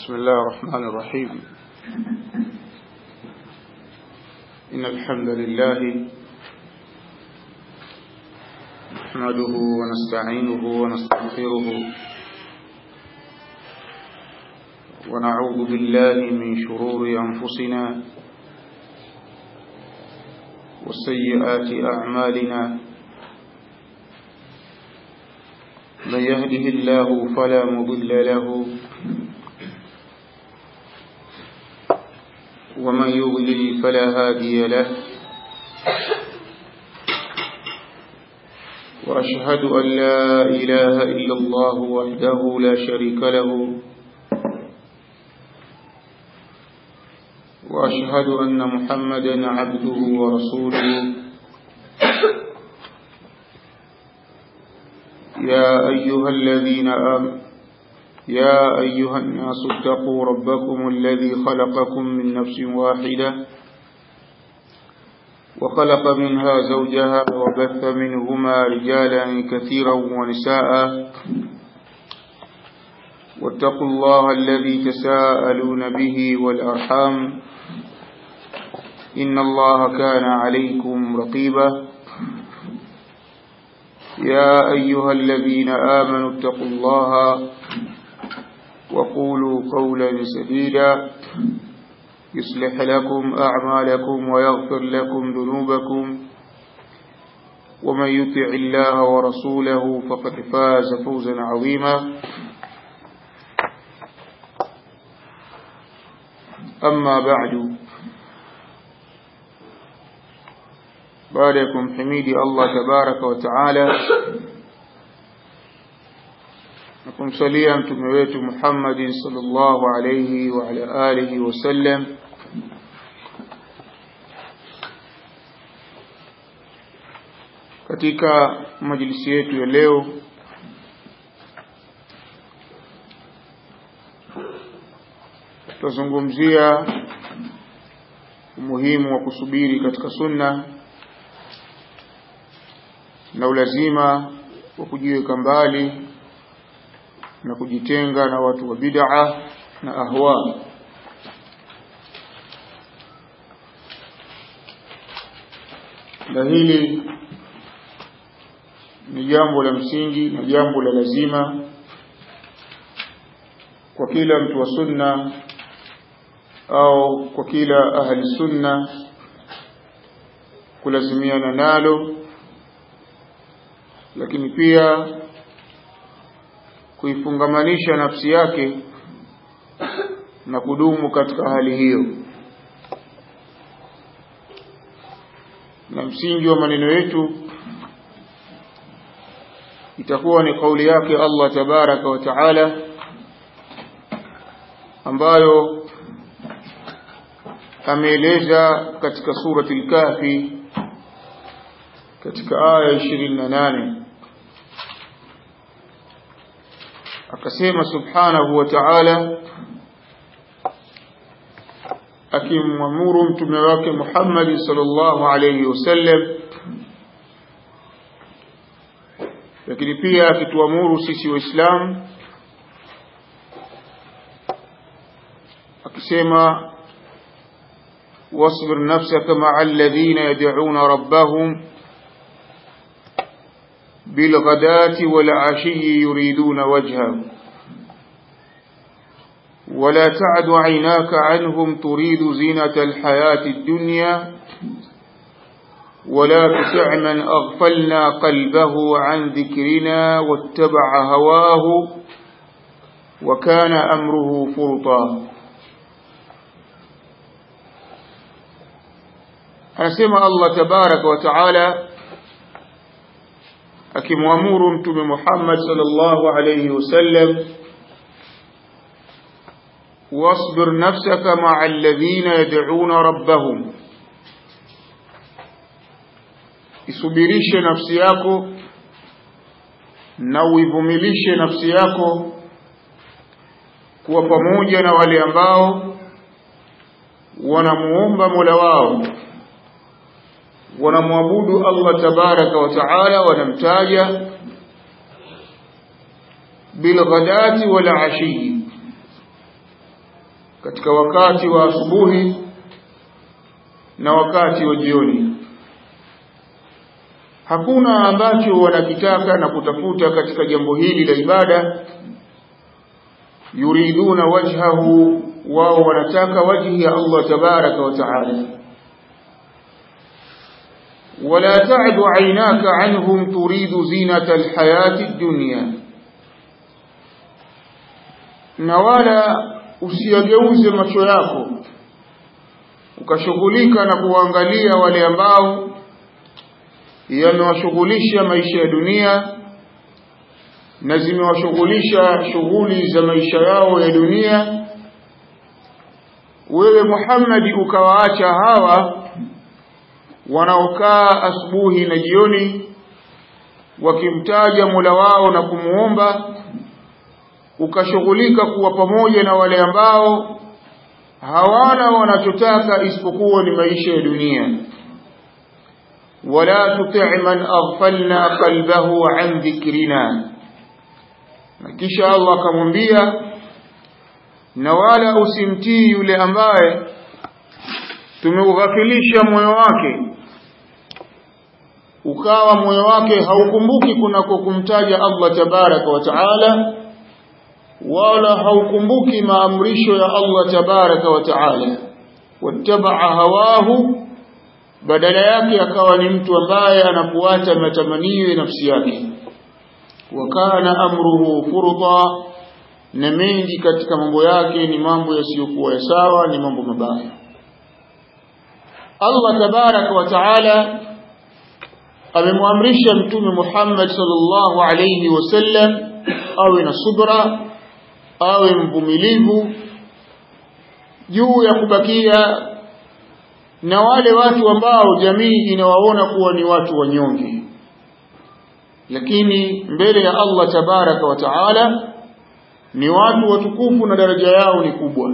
بسم الله الرحمن الرحيم إن الحمد لله نحمده ونستعينه ونستغفره ونعوذ بالله من شرور أنفسنا وسيئات أعمالنا من يهده الله فلا مضل له ومن يضلل فلا هادي له وأشهد أن لا إله إلا الله وحده لا شريك له وأشهد أن محمدا عبده ورسوله يا أيها الذين آمنوا يا أيها الناس اتقوا ربكم الذي خلقكم من نفس واحدة وخلق منها زوجها وبث منهما رجالا كثيرا ونساء واتقوا الله الذي تساءلون به والأرحام إن الله كان عليكم رقيبا يا أيها الذين آمنوا اتقوا الله وقولوا قولا سديدا يصلح لكم أعمالكم ويغفر لكم ذنوبكم ومن يطع الله ورسوله فقد فاز فوزا عظيما أما بعد باركم حميدي الله تبارك وتعالى kumsalia mtume wetu Muhammad sallallahu alayhi wa ala alihi wasallam katika majlisi yetu ya leo tutazungumzia umuhimu wa kusubiri katika sunna na ulazima wa kujiweka mbali na kujitenga na watu wa bid'a na ahwa na hili ni jambo la msingi na jambo la lazima kwa kila mtu wa sunna au kwa kila ahli sunna kulazimiana nalo lakini pia kuifungamanisha nafsi yake na kudumu katika hali hiyo na msingi wa maneno yetu itakuwa ni kauli yake Allah tabaraka wa taala ambayo ameeleza katika surati al-Kahfi katika aya 28 akasema subhanahu wa ta'ala akimwamuru mtume wake Muhammad sallallahu alayhi wasallam lakini pia akituamuru sisi waislamu akisema واصبر نفسك مع الذين يدعون ربهم بالغداة والعشي يريدون وجهه ولا تعد عيناك عنهم تريد زينة الحياة الدنيا ولا تطع من أغفلنا قلبه عن ذكرنا واتبع هواه وكان أمره فرطا أنسمى الله تبارك وتعالى akimwamuru mtume Muhammad sallallahu alayhi wasallam wasbir nafsaka ma'a alladhina yad'una rabbahum isubirishe nafsi yako na uivumilishe nafsi yako kuwa pamoja na wale ambao wanamuomba Mola wao wanamwabudu Allah tabaraka wa taala wanamtaja bilghadati wal ashi katika wakati wa asubuhi na wakati wa jioni hakuna ambacho wanakitaka na kutafuta katika jambo hili la ibada yuriduna wajhahu wao wanataka wajhi ya Allah tabaraka wa taala ولا تعد عيناك عنهم تريد زينة الحياة الدنيا na wala usiyageuze macho yako ukashughulika na kuangalia wale ambao yamewashughulisha maisha ya dunia na zimewashughulisha shughuli za maisha yao ya dunia wewe Muhammad ukawaacha hawa wanaokaa asubuhi na jioni wakimtaja Mola wao na kumuomba ukashughulika kuwa pamoja na wale ambao hawana wanachotaka isipokuwa ni maisha ya dunia wala tuti' man aghfalna qalbahu an dhikrina na kisha Allah akamwambia na wala usimtii yule ambaye tumeughafilisha moyo wake ukawa moyo wake haukumbuki kunako kumtaja Allah tabaraka wa taala wala haukumbuki maamrisho ya Allah tabaraka wa taala wattabaa hawahu badala yake akawa ni mtu ambaye anafuata matamanio ya nafsi yake wakana amruhu furda na mengi katika mambo yake ni mambo yasiyokuwa ya sawa ni mambo mabaya Allah tabaraka wa taala amemwamrisha mtume Muhammad sallallahu alayhi wasallam awe na subra awe mvumilivu juu ya kubakia na wale watu ambao jamii inawaona kuwa ni watu wanyonge lakini mbele ya Allah tabaraka wa taala ni watu watukufu na daraja yao ni kubwa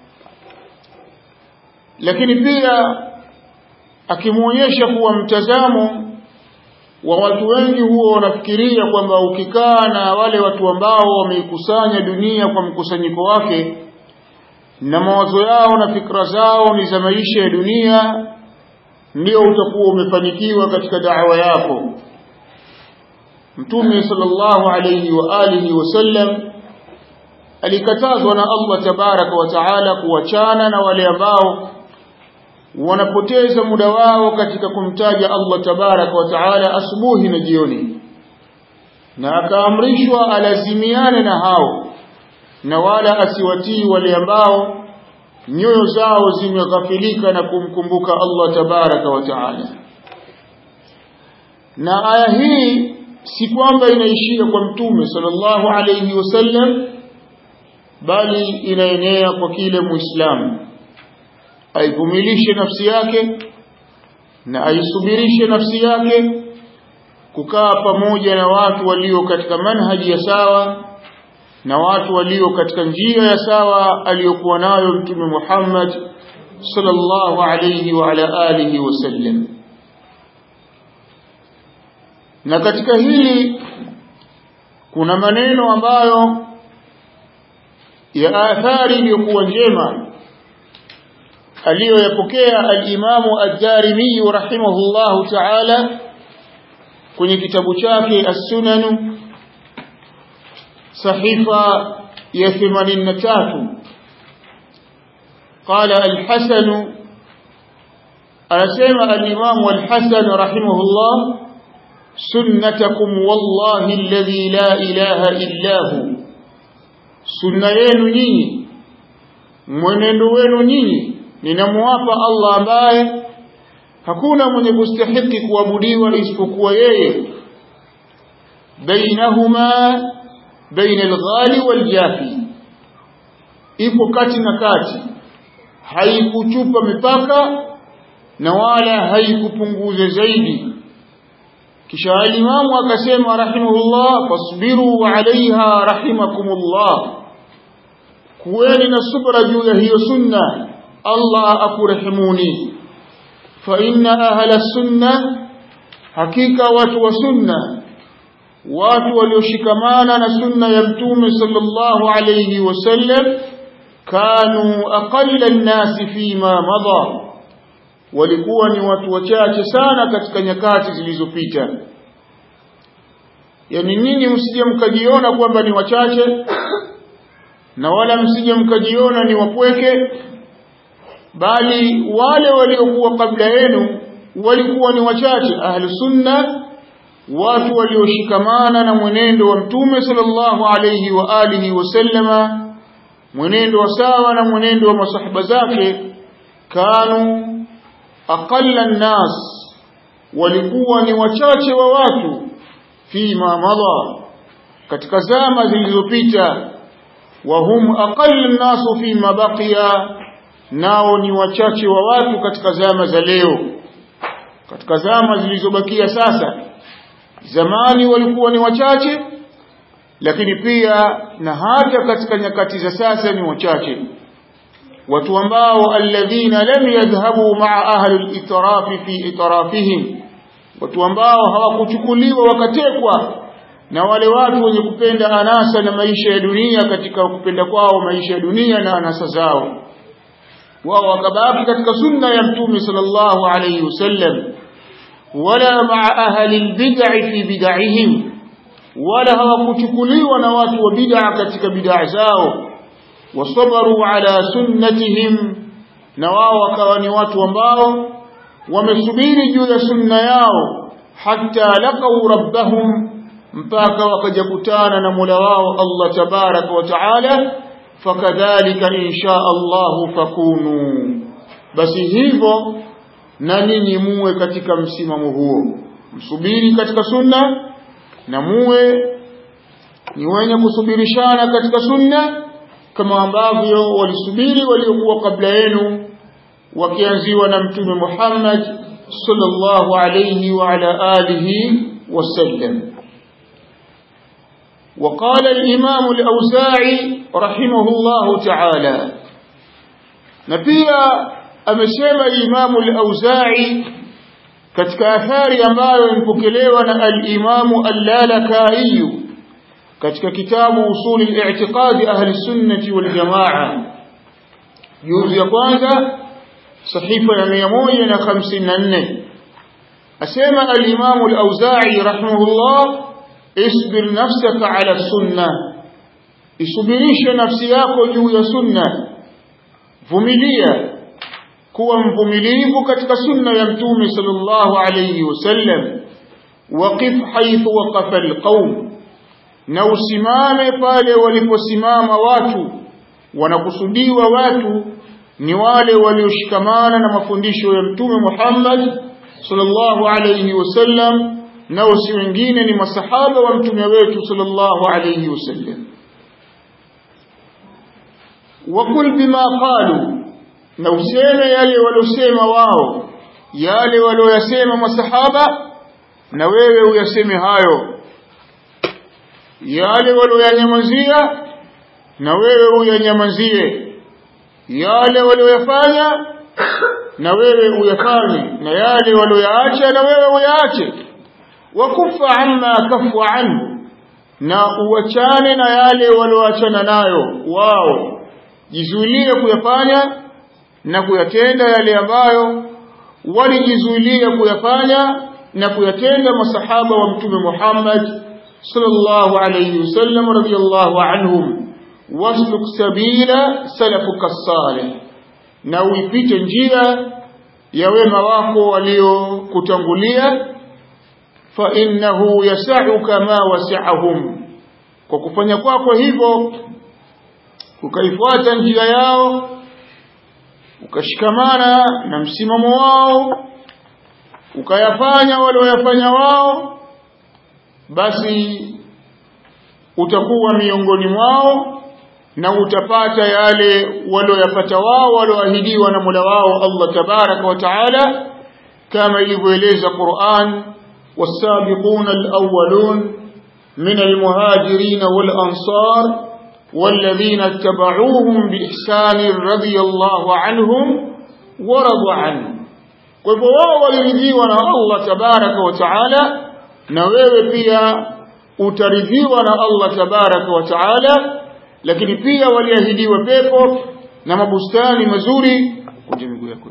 lakini pia akimwonyesha kuwa mtazamo wa watu wengi huwa wanafikiria kwamba ukikaa na wale watu ambao wameikusanya dunia kwa mkusanyiko wake na mawazo yao na fikra zao ni za maisha ya dunia ndio utakuwa umefanikiwa katika da'wa yako Mtume sallallahu alayhi wa alihi wasallam alikatazwa na Allah tabaraka wa taala kuachana na wale ambao wanapoteza muda wao katika kumtaja Allah tabaraka wa taala asubuhi na jioni na akaamrishwa alazimiane na hao na wala asiwatii wale ambao nyoyo zao zimeghafilika na kumkumbuka Allah tabaraka wa taala na aya hii si kwamba inaishia kwa mtume sallallahu alayhi wasallam bali inaenea kwa kile muislamu aivumilishe nafsi yake na aisubirishe nafsi yake kukaa pamoja na watu walio katika manhaji ya sawa na watu walio katika njia ya sawa aliyokuwa nayo mtume Muhammad sallallahu alayhi wa ala alihi wasallam na katika hili kuna maneno ambayo ya athari iliyokuwa njema aliyoyapokea al-Imamu ad-Darimi rahimahullahu ta'ala kwenye kitabu chake As-Sunan sahifa ya 83 قال الحسن أسمع الإمام الحسن رحمه الله سنتكم والله الذي لا إله إلا هو sunna yenu nyinyi mwenendo wenu nyinyi ninamwapa Allah ambaye hakuna mwenye kustahiki kuabudiwa isipokuwa yeye bainahuma baina alghali waljafi ipo kati na kati haikuchupa mipaka na wala haikupunguza zaidi kisha alimamu akasema rahimahullah fasbiru alaiha rahimakumullah kuweni na subra juu ya hiyo sunna Allah akurehimuni fa inna ahla sunna hakika watu wa sunna watu walioshikamana na sunna ya mtume sallallahu alayhi wasallam kanu aqalla an-nasi fima madha walikuwa ni watu wachache sana katika nyakati zilizopita yani ninyi msije mkajiona kwamba ni wachache na wala msije mkajiona ni wapweke bali wale waliokuwa kabla yenu walikuwa ni wachache ahlu sunna watu walioshikamana na mwenendo wa mtume sallallahu alayhi wa alihi wasallama mwenendo wa sawa na mwenendo wa masahaba zake kanu aqalla nnas walikuwa ni wachache wa watu fima madha katika zama zilizopita wa hum aqalla nnasu fima baqiya nao ni wachache wa watu katika zama za leo katika zama zilizobakia sasa zamani walikuwa ni wachache lakini pia na hata katika nyakati za sasa ni wachache watu ambao alladhina lam yadhhabu ma'a ahli al-itrafi fi itrafihim watu ambao hawakuchukuliwa wakatekwa na wale watu wenye kupenda anasa na maisha ya dunia katika kupenda kwao maisha ya dunia na anasa zao wao wakabaki katika sunna ya mtume sallallahu alayhi wasallam wala ma'a ahli al-bid'i fi bid'ihim wala hawakuchukuliwa na watu wa bid'a katika bid'a zao wasabaru ala sunnatihim na wao wakawa ni watu ambao wamesubiri juu ya sunna yao hatta laqau rabbahum mpaka wakajakutana na Mola wao Allah tabaraka wa taala fakadhalika insha Allah fakunu basi hivyo na ninyi muwe katika msimamo huo msubiri katika sunna na muwe ni wenye kusubirishana katika sunna kama ambavyo walisubiri waliokuwa kabla yenu wakianziwa na mtume Muhammad sallallahu alayhi wa ala alihi wasallam وقال الإمام الأوزاعي رحمه الله تعالى نبيا أمسيما الإمام الأوزاعي katika athari ambayo impokelewa na al-Imamu al-Lalaka'i katika kitabu usuli al-i'tiqadi ahli sunnati wal jamaa juzu ya kwanza sahifa ya 154 asema al-Imamu al-Auza'i rahimahullah isbir nafsaka ala sunna isubirishe nafsi yako juu ya sunna vumilia kuwa mvumilivu katika sunna ya mtume sallallahu alayhi wasallam waqif haythu waqafa alqaum na usimame pale waliposimama watu wanakusudiwa watu ni wale walioshikamana na mafundisho ya mtume Muhammad sallallahu alayhi wasallam na si wengine ni masahaba wa mtume wetu sallallahu alayhi wasallam wakul bima qalu na useme yale waliosema wao yale walioyasema masahaba na wewe uyaseme hayo yale walioyanyamazia na wewe uyanyamazie yale walioyafanya na wewe uyafanye na yale walioyaacha na wewe uyaache wakufa amma kafu anhu na uachane na yale walioachana nayo wao jizuilie kuyafanya na kuyatenda yale ambayo walijizuilia kuyafanya na kuyatenda masahaba wa mtume Muhammad sallallahu alayhi wasallam radiyallahu anhum wasluk sabila salafuka salih na uipite njia ya wema wako waliokutangulia fa innahu yas'uka ma wasi'ahum kwa kufanya kwako hivyo ukaifuata njia yao ukashikamana na msimamo wao ukayafanya walioyafanya wao basi utakuwa miongoni mwao na utapata yale walioyapata wao walioahidiwa na Mola wao Allah tabaraka wa taala kama ilivyoeleza Qur'an والسابقون الأولون من المهاجرين والأنصار والذين اتبعوهم بإحسان رضي الله عنهم ورضوا عنه kwa hivyo wao waliridhiwa na Allah tabaraka wa taala na wewe pia utaridhiwa na Allah tabaraka wa taala lakini pia waliahidiwa pepo na mabustani mazuri kunja miguu yako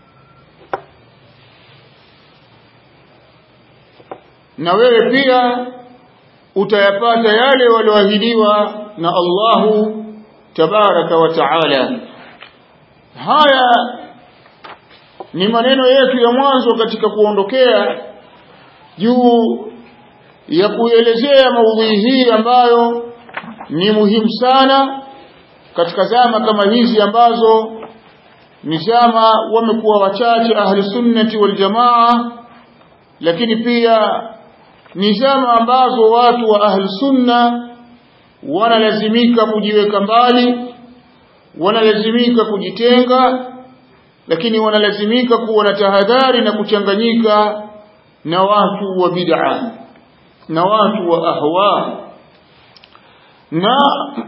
na wewe pia utayapata yale walioahidiwa na Allahu tabaraka wa taala haya ni maneno yetu ya mwanzo katika kuondokea juu ya kuelezea maudhui hii ambayo ni muhimu sana katika zama kama hizi ambazo ni zama wamekuwa wachache ahli sunnati wal jamaa lakini pia ni zama ambazo watu wa ahli sunna wanalazimika kujiweka mbali wanalazimika kujitenga lakini wanalazimika kuwa na tahadhari na kuchanganyika na watu wa bid'a na watu wa ahwa na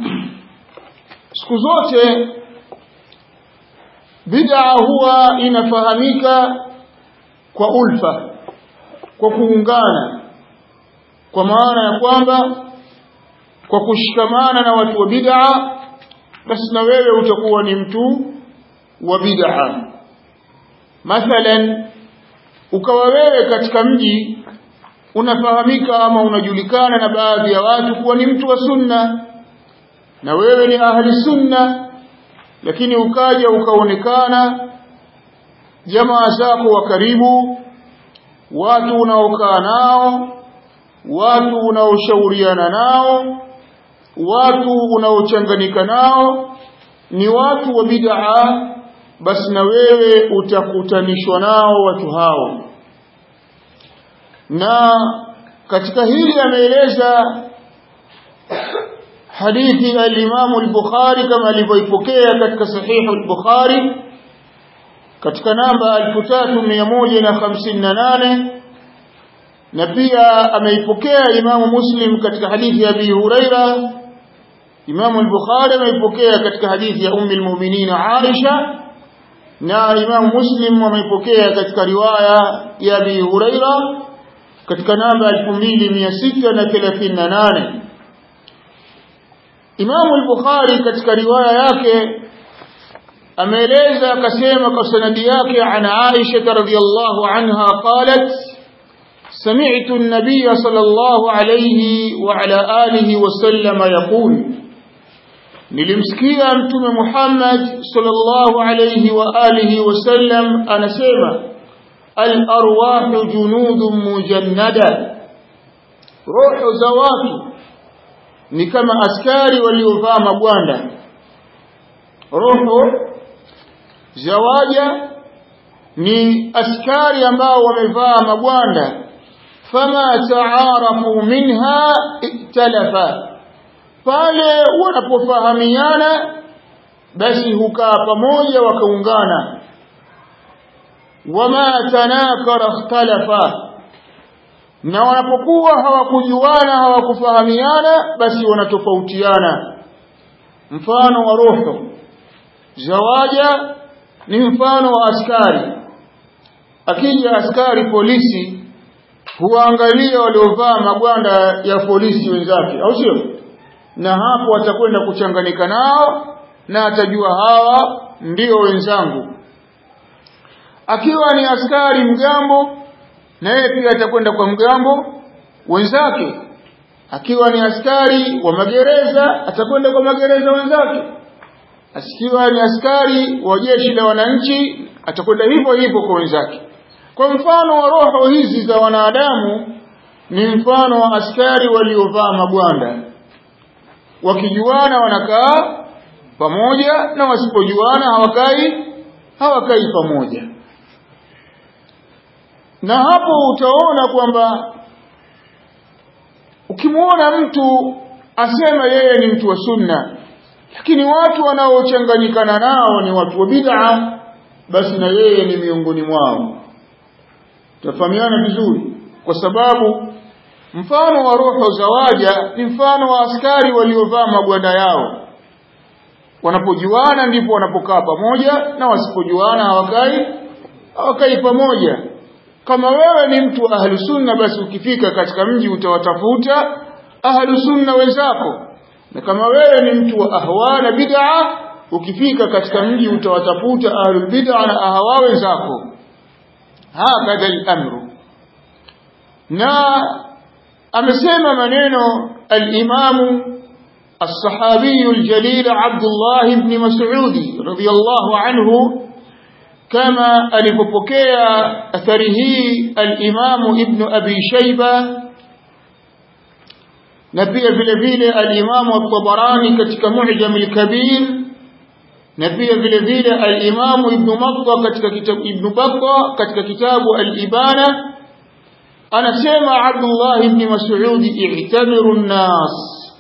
siku zote bid'a huwa inafahamika kwa ulfa kwa kuungana kwa maana ya kwamba kwa kushikamana na watu wa bid'a basi na wewe utakuwa ni mtu wa bid'a mathalan ukawa wewe katika mji unafahamika ama unajulikana na baadhi ya watu kuwa ni mtu wa sunna na wewe ni ahli sunna lakini ukaja ukaonekana jamaa zako wa karibu watu unaokaa nao watu unaoshauriana nao watu unaochanganyika nao ni watu wa bid'a basi na wewe utakutanishwa nao watu hao na katika hili ameeleza hadithi al-Imam al-Bukhari kama alivyoipokea katika sahihu al-Bukhari katika namba 3158 na pia ameipokea Imam Muslim katika hadithi ya Abi Huraira Imam al-Bukhari ameipokea katika hadithi ya Ummi al-Mu'minin Aisha na Imam Muslim ameipokea katika riwaya ya Abi Huraira katika namba 2638 Imam al-Bukhari katika riwaya yake ameeleza akasema kwa sanadi yake an Aisha radhiyallahu anha qalat سمعت النبي صلى الله عليه وعلى آله وسلم يقول nilimsikia mtume Muhammad sallallahu alayhi wa alihi wasallam anasema al-arwahu junudun mujannada roho za watu ni kama askari waliovaa magwanda roho za waja ni askari ambao wamevaa magwanda fama taarafu minha iktalafa pale wanapofahamiana basi hukaa pamoja wakaungana wama tanakara ikhtalafa na wanapokuwa hawakujuana hawakufahamiana basi wanatofautiana mfano wa roho zawaja ni mfano wa askari akija askari polisi huangalia waliovaa magwanda ya polisi wenzake au sio na hapo atakwenda kuchanganyika nao na atajua hawa ndio wenzangu akiwa ni askari mgambo na yeye pia atakwenda kwa mgambo wenzake akiwa ni askari wa magereza atakwenda kwa magereza wenzake asikiwa ni askari wa jeshi la wananchi atakwenda hivyo hivyo kwa wenzake kwa mfano wa roho hizi za wanadamu ni mfano wa askari waliovaa magwanda wakijuana wanakaa pamoja na wasipojuana hawakai hawakai pamoja na hapo utaona kwamba ukimwona mtu asema yeye ni mtu wa sunna lakini watu wanaochanganyikana nao ni watu wa bid'a basi na yeye ni miongoni mwao tafahamiana vizuri kwa sababu mfano wa roho za waja ni mfano wa askari waliovaa magwanda yao wanapojuana ndipo wanapokaa pamoja na wasipojuana hawakai hawakai pamoja kama wewe ni mtu wa ahlu sunna basi ukifika katika mji utawatafuta ahlu sunna wenzako na kama wewe ni mtu wa ahwa na bid'a ukifika katika mji utawatafuta ahlul bid'a na ahawa wenzako hakadha al-amru na amesema maneno al-imamu الصحابي الجليل عبد الله بن مسعود رضي الله عنه كما alipopokea athari hii al-Imam Ibn Abi Shayba na pia vile vile al-Imam at-Tabarani katika Mu'jam al-Kabir na pia vile vile al-Imam Ibn Battah katika kitabu Ibn Battah katika kitabu al-Ibana anasema Abdullah ibn Mas'ud i'tabiru an-nas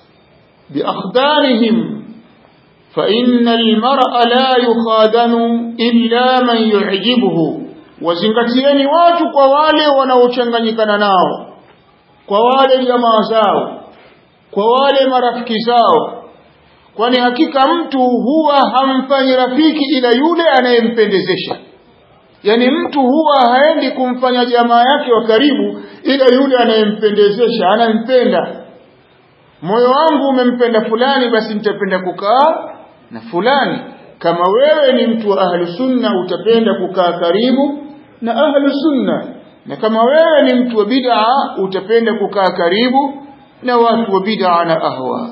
بأخدانهم فإن المرء لا يخادن إلا من يعجبه wazingatieni watu kwa wale wanaochanganyikana nao kwa wale jamaa zao kwa wale marafiki zao kwani hakika mtu huwa hamfanyi rafiki ila yule anayempendezesha yani mtu huwa haendi kumfanya jamaa yake wa karibu ila yule anayempendezesha anampenda moyo wangu umempenda fulani basi nitapenda kukaa na fulani kama wewe ni mtu wa ahlu sunna utapenda kukaa karibu na ahlu sunna na kama wewe ni mtu wa bid'a utapenda kukaa karibu na watu wa bid'a na ahwa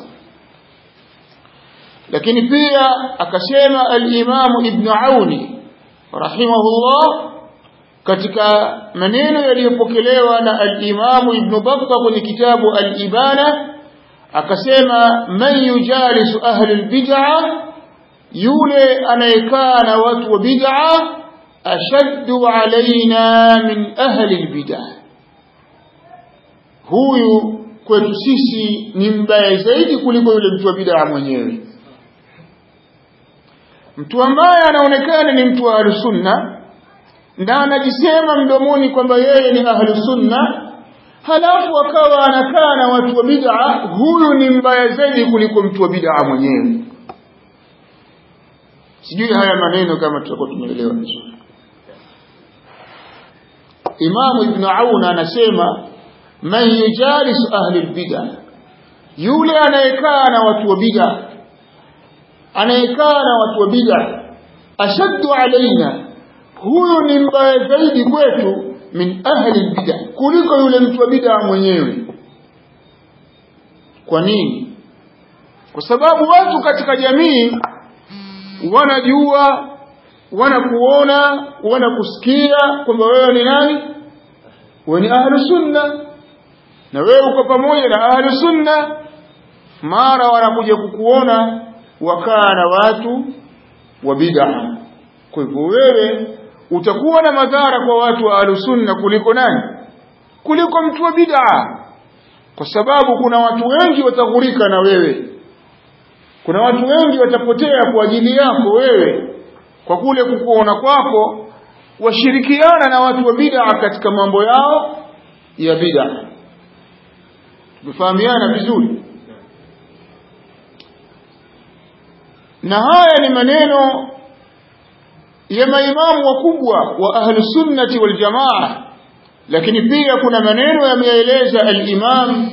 lakini pia akasema al-Imam Ibn Auni rahimahullah katika maneno yaliyopokelewa na al-Imam Ibn Battah kwenye kitabu al-Ibana akasema man yujalisu ahli albid'a yule anayekaa na watu wa bid'a ashaddu alaina min ahli albid'a huyu kwetu sisi ni mbaya zaidi kuliko yule mtu wa bid'a mwenyewe mtu ambaye anaonekana ni mtu wa sunna na anajisema mdomoni kwamba yeye ni ahlu sunna halafu akawa anakaa na watu wa bid'a huyu ni mbaya zaidi kuliko mtu wa bid'a mwenyewe sijui haya maneno kama tutakuwa tumeelewa vizuri Imamu Ibn Aun anasema man yujalisu ahli albid'a yule anayekaa na watu wa bid'a anayekaa na watu wa bid'a ashaddu alaina huyu ni mbaya zaidi kwetu min ahli bid'a kuliko yule mtu wa bid'a mwenyewe kwa nini kwa sababu watu katika jamii wanajua wanakuona wanakusikia kwamba wewe ni nani wewe ni ahlu sunna na wewe uko pamoja na ahlu sunna mara wanakuja kukuona wakaa na watu wa bid'a kwa hivyo wewe utakuwa na madhara kwa watu wa ahlusunna kuliko nani kuliko mtu wa bid'a kwa sababu kuna watu wengi wataghurika na wewe kuna watu wengi watapotea kwa ajili yako wewe kwa kule kukuona kwako washirikiana na watu wa bid'a katika mambo yao ya bid'a tumefahamiana vizuri na haya ni maneno ya maimamu wakubwa wa ahlu sunnati wal jamaa lakini pia kuna maneno yameeleza al-imam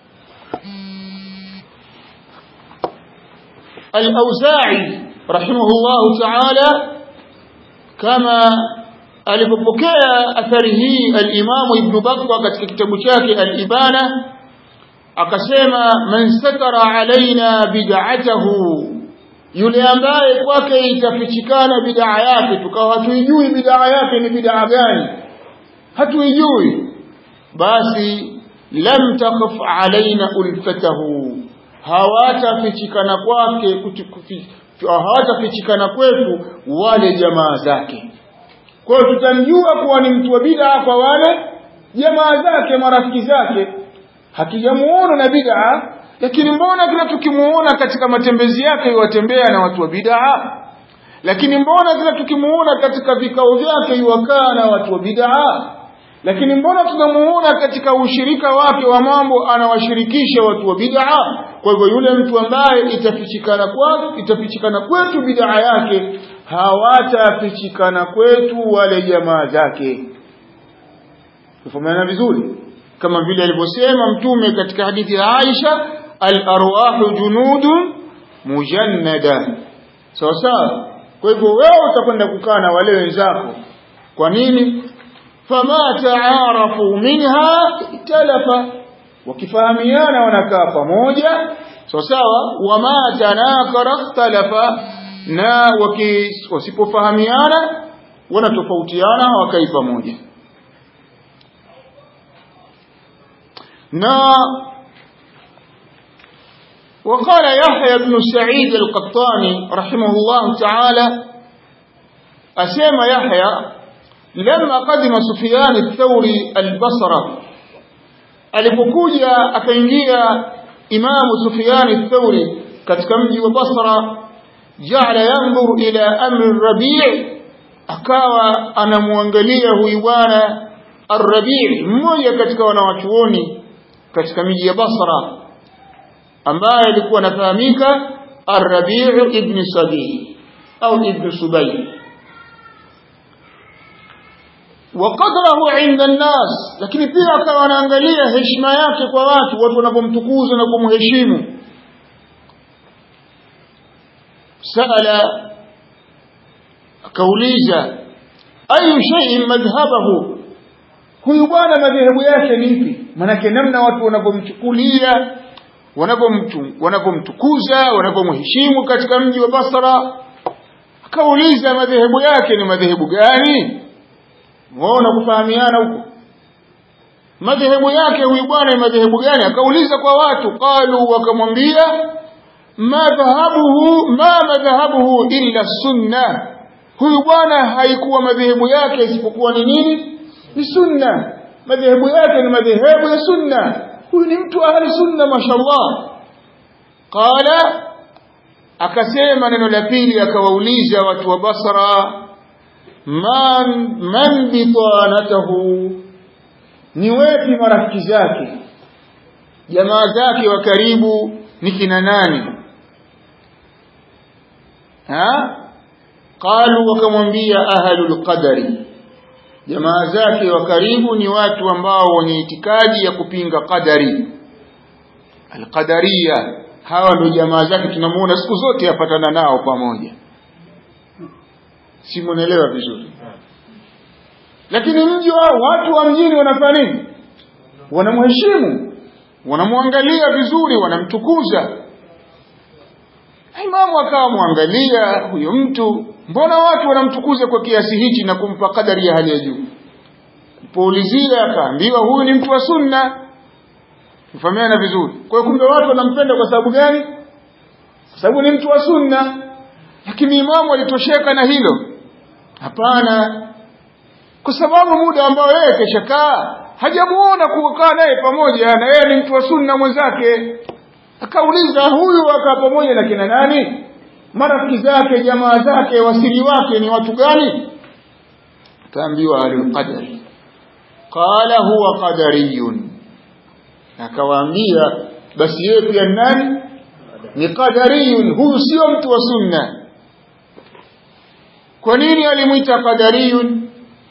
al-Auza'i rahimahullahu ta'ala kama alipopokea athari hii al-Imam Ibn Battah katika kitabu chake al-Ibana akasema man satara alaina bid'atahu yule ambaye kwake itafichikana bid'a yake tukawa hatuijui bid'a yake ni bid'a gani hatuijui basi lam takhaf alaina ulfatahu hawatafichikana kwake hawatafichikana kwetu wale jamaa zake kwa hiyo tutamjua kuwa ni mtu wa bid'a kwa wale jamaa zake marafiki zake hatujamuona na bid'a lakini mbona kila tukimuona katika matembezi yake yuwatembea na watu wa bid'a lakini mbona kila tukimuona katika vikao vyake yuwakaa na watu wa bid'a lakini mbona tunamuona katika ushirika wake wa mambo anawashirikisha watu wa bid'a kwa hivyo yule mtu ambaye itafichikana kwake itafichikana kwetu bid'a yake hawatafichikana kwetu wale jamaa zake tufahamana vizuri kama vile alivyosema mtume katika hadithi ya Aisha al-arwahu junudun mujannada sawa sawa kwa hivyo wewe utakwenda kukaa na wale wenzako kwa nini fama taarafu minha italafa wakifahamiana wanakaa pamoja sawa sawa wama tanakara ikhtalafa na wasipofahamiana wanatofautiana wakai pamoja na وقال يحيى بن سعيد القطاني رحمه الله تعالى أسيما يحيى لما قدم سفيان الثوري البصرة alipokuja akaingia imamu Sufyan ath-Thawri katika mji wa Basra ja'ala yanzuru ila amri Rabi' akawa anamwangalia huyu bwana Ar-Rabi' mmoja katika wanawachuoni katika miji ya Basra ambaye alikuwa anafahamika Ar-Rabi' ibn Sabi au ibn Subay وقدره عند الناس lakini pia akawa anaangalia heshima yake kwa watu watu wanapomtukuza na kumheshimu sala akauliza ayu shay'in madhhabahu huyu bwana madhehebu yake ni ipi manake namna watu wanapomchukulia wanapomtukuza wanapomheshimu katika mji wa Basra akauliza madhehebu yake ni madhehebu gani waona kufahamiana huko madhehebu yake huyu bwana ni madhehebu gani akauliza kwa watu qalu wakamwambia madhhabuhu ma madhhabuhu illa sunna huyu bwana haikuwa madhehebu yake isipokuwa ni nini ni sunna madhehebu yake ni madhehebu ya sunna huyu ni mtu ahli sunna mashallah qala akasema neno la pili akawauliza watu wa Basra man man bitanatahu ni wepi marafiki zake jamaa zake wa karibu ni kina nani ha qalu wakamwambia ahlul qadari jamaa zake wa karibu ni watu ambao wenye itikadi ya kupinga qadari alqadariya hawa ndio jamaa zake tunamuona siku zote yapatana nao pamoja si munaelewa vizuri lakini mji wa watu wa mjini wanafanya nini wanamheshimu wanamwangalia vizuri wanamtukuza imamu akawa mwangalia huyo mtu mbona watu wanamtukuza kwa kiasi hichi na kumpa kadari ya hali ya juu poulizia akaambiwa huyu ni mtu wa sunna mfahamiana vizuri kwa hiyo kumbe watu wanampenda kwa sababu gani kwa sababu ni mtu wa sunna lakini imamu alitosheka na hilo hapana kwa sababu muda ambao yeye keshakaa hajamuona kukaa naye pamoja na yeye ni mtu wa sunna mwenzake akauliza huyu akaa pamoja na kina nani marafiki zake jamaa zake wasili wake ni watu gani akaambiwa alqadar qala huwa qadariyun akawaambia basi yeye pia nani ni qadariyun huyu sio mtu wa sunna kwa nini alimuita qadariyun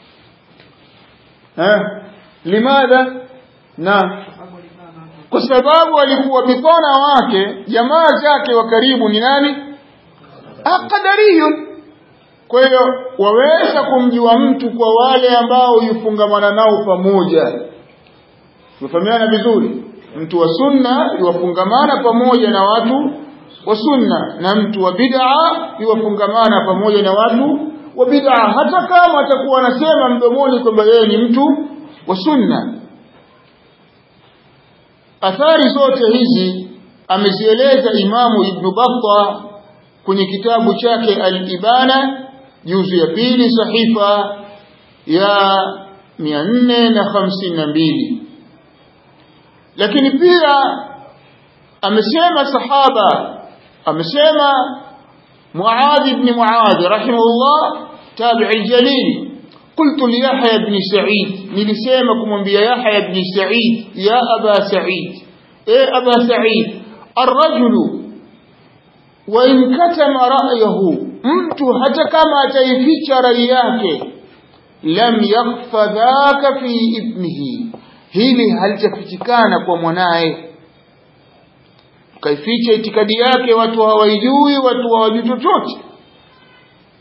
eh limadha na kwa sababu alikuwa bitana wake jamaa zake wa karibu ni nani qadariyun kwa hiyo waweza kumjua mtu kwa wale ambao yufungamana nao pamoja tufahamiana vizuri mtu wa sunna yuwafungamana pamoja na watu wa sunna na mtu wa bid'a yuwafungamana pamoja na watu wa bid'a hata kama atakuwa anasema mdomoni kwamba yeye ni mtu wa sunna athari zote hizi amezieleza imamu ibn Battah kwenye kitabu chake al-Ibana juzu ya pili sahifa ya 452 lakini pia amesema sahaba amesema Muadh ibn Muadh rahimahullah tabi'i jalil قلت ليحيى بن سعيد nilisema kumwambia Yahya ibn Sa'id ya Aba Sa'id eh Aba Sa'id الرجل وإن كتم رأيه mtu hata kama ataificha rai yake lam yakhfa dhaka fi ibnihi hili halitafichikana kwa mwanaye kaificha itikadi yake watu hawaijui watu hawajui chochote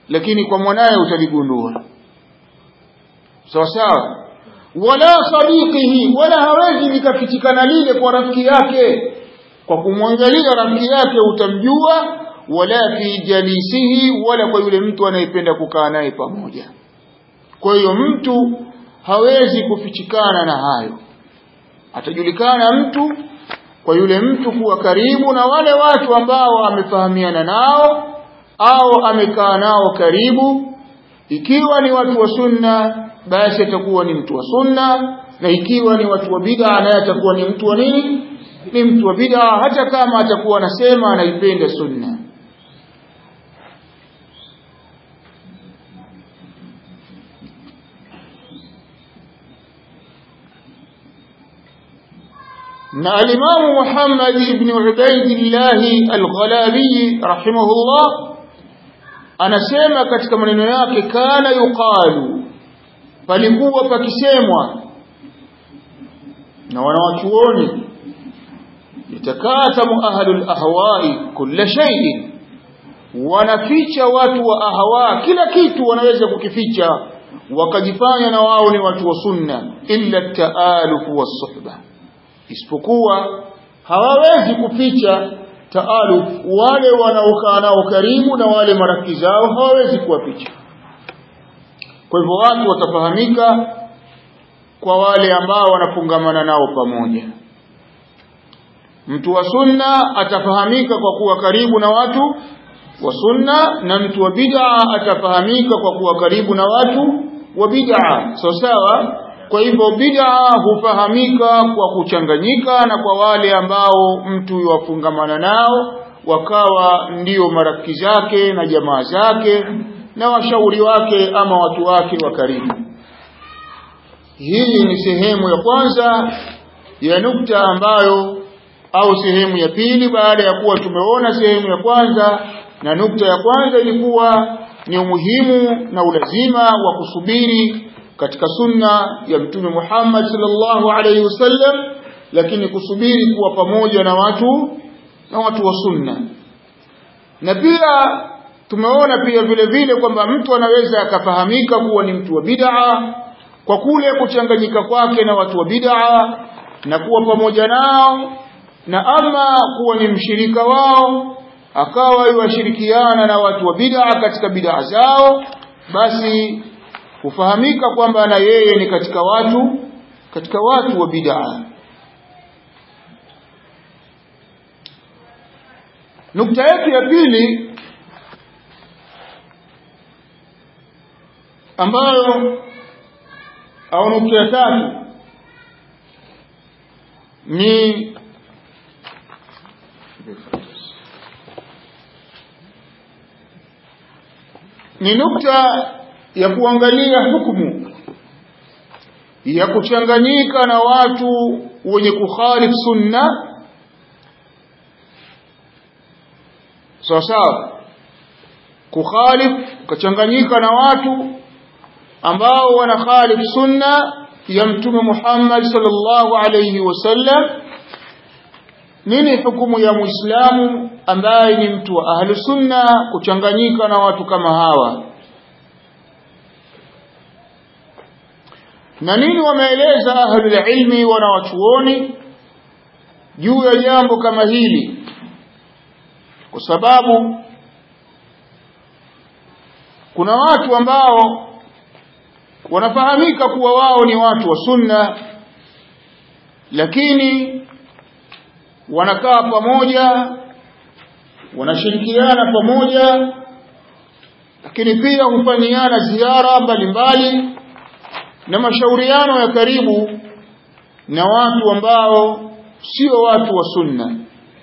lakini kwa mwanaye utaligundua sawa sawa wala sadiqihi wala hawezi likafichikana lile kwa rafiki yake kwa kumwangalia rafiki yake utamjua wala fi jalisihi wala kwa yule mtu anayependa kukaa naye pamoja kwa hiyo mtu hawezi kufichikana na hayo atajulikana mtu kwa yule mtu kuwa karibu na wale watu ambao amefahamiana nao au amekaa nao karibu ikiwa ni watu wa sunna basi atakuwa ni mtu wa sunna na ikiwa ni watu wa bid'a naye atakuwa ni mtu wa nini ni mtu wa bid'a hata kama atakuwa anasema anaipenda sunna na alimamu Muhammad ibn Ubaidillah al-Ghalabi rahimahullah anasema katika maneno yake kana yuqalu palikuwa pakisemwa na wanawachuoni yatakatamu ahlul ahwai kulla shay'in wanaficha watu wa ahwa kila kitu wanaweza kukificha wakajifanya na wao ni watu wa sunna illa taaluf was-suhbah isipokuwa hawawezi kuficha taaluf wale wanaokaa nao karibu na wale marafiki zao hawawezi kuwaficha kwa hivyo watu watafahamika kwa wale ambao wanafungamana nao pamoja mtu wa sunna atafahamika kwa kuwa karibu na watu wa sunna na mtu wa bid'a atafahamika kwa kuwa karibu na watu wa bid'a sawa sawa kwa hivyo bid'a hufahamika kwa kuchanganyika na kwa wale ambao mtu yuwafungamana nao wakawa ndio marafiki zake na jamaa zake na washauri wake ama watu wake wa karibu hii ni sehemu ya kwanza ya nukta ambayo au sehemu ya pili baada ya kuwa tumeona sehemu ya kwanza na nukta ya kwanza ilikuwa ni umuhimu na ulazima wa kusubiri katika sunna ya mtume Muhammad sallallahu alaihi wasallam lakini kusubiri kuwa pamoja na watu na watu wa sunna na pia tumeona pia vile vile kwamba mtu anaweza akafahamika kuwa ni mtu wa bid'a kwa kule kuchanganyika kwake na watu wa bid'a na kuwa pamoja nao na ama kuwa ni mshirika wao akawa yuwashirikiana na watu wa bid'a katika bid'a zao basi hufahamika kwamba na yeye ni katika watu katika watu wa bid'a nukta yetu ya pili ambayo au nukta ya tatu ni ni nukta ya kuangalia hukumu ya kuchanganyika na watu wenye kukhalif sunna sawa sawa kukhalif ukachanganyika na watu ambao wana khalif sunna ya mtume Muhammad sallallahu alayhi wasallam nini hukumu ya muislamu ambaye ni mtu wa ahlu sunna kuchanganyika na watu kama hawa na nini wameeleza ahlul ilmi wanawachuoni juu ya jambo kama hili kwa sababu kuna watu ambao wanafahamika kuwa wao ni watu wa sunna lakini wanakaa pamoja wanashirikiana pamoja lakini pia hufanyiana ziara mbalimbali na mashauriano ya karibu na watu ambao sio watu wa sunna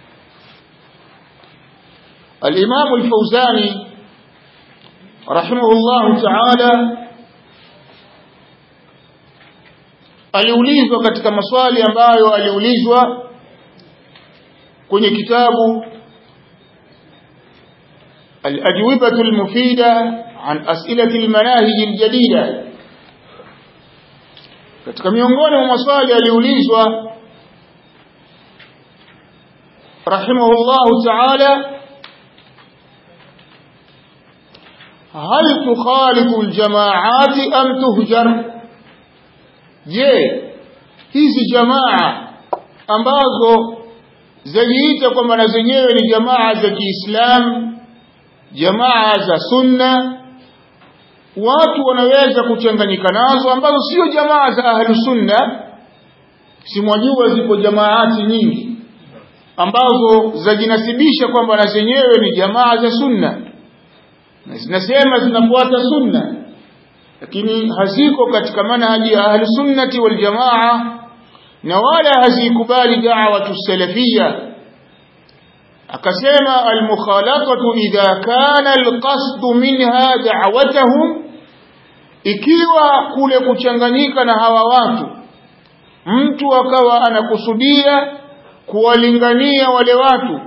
الإمام الفوزاني رحمه الله تعالى aliulizwa katika maswali ambayo aliulizwa kwenye kitabu الأجوبة المفيدة عن أسئلة المناهج الجديدة katika miongoni mwa maswali aliulizwa rahimahullahu ta'ala hal tukhalifu aljamaati am tuhjar je hizi jamaa ambazo zajiita kwamba na zenyewe ni jamaa za Kiislamu jamaa za sunna watu wanaweza kuchanganyika nazo ambazo sio jamaa za ahlu sunna simwajua zipo jamaati nyingi ambazo zajinasibisha kwamba na zenyewe ni jamaa za sunna na zinasema zinafuata sunna lakini haziko katika manhaji ya ahlu sunnati wal jamaa na wala hazikubali da'watu salafia akasema almukhalatatu idha kana alqasd minha da'watahum ikiwa kule kuchanganyika na hawa watu mtu akawa anakusudia kuwalingania wale watu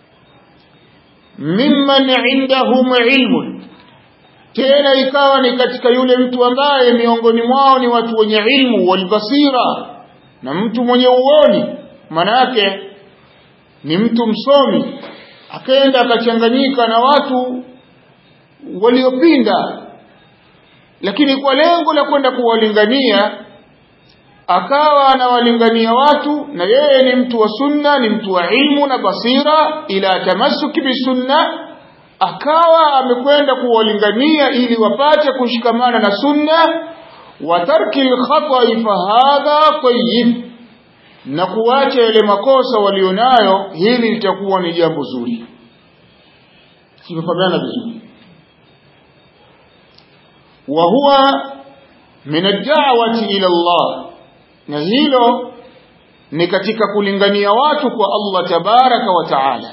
mimman indahum ilmun tena ikawa ni katika yule mtu ambaye miongoni mwao ni watu wenye ilmu walbasira na mtu mwenye uoni manake ni mtu msomi akaenda akachanganyika na watu waliopinda lakini kwa lengo la kwenda kuwalingania akawa anawalingania watu na yeye ni mtu wa sunna ni mtu wa ilmu na basira ila tamassuki bisunna akawa amekwenda kuwalingania ili wapate kushikamana na sunna wa tarki alkhata'i fahadha tayyib na kuacha yale makosa walionayo hili litakuwa ni jambo zuri simefahamiana vizuri wa huwa min ad-da'wati ila Allah na hilo ni katika kulingania watu kwa Allah tabaraka wa taala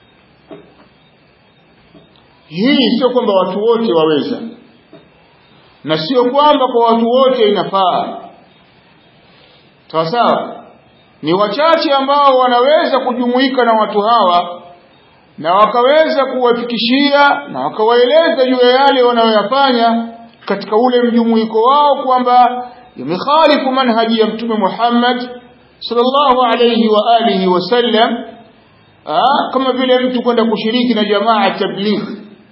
hii sio kwamba watu wote waweza na sio kwamba kwa watu wote inafaa sawa sawa ni wachache ambao wanaweza kujumuika na watu hawa na wakaweza kuwafikishia na wakawaeleza juu ya yale wanayoyafanya katika ule mjumuiko wao kwamba yamekhalifu manhaji ya mtume Muhammad sallallahu alayhi wa alihi wasallam kama vile mtu kwenda kushiriki na jamaa tabligh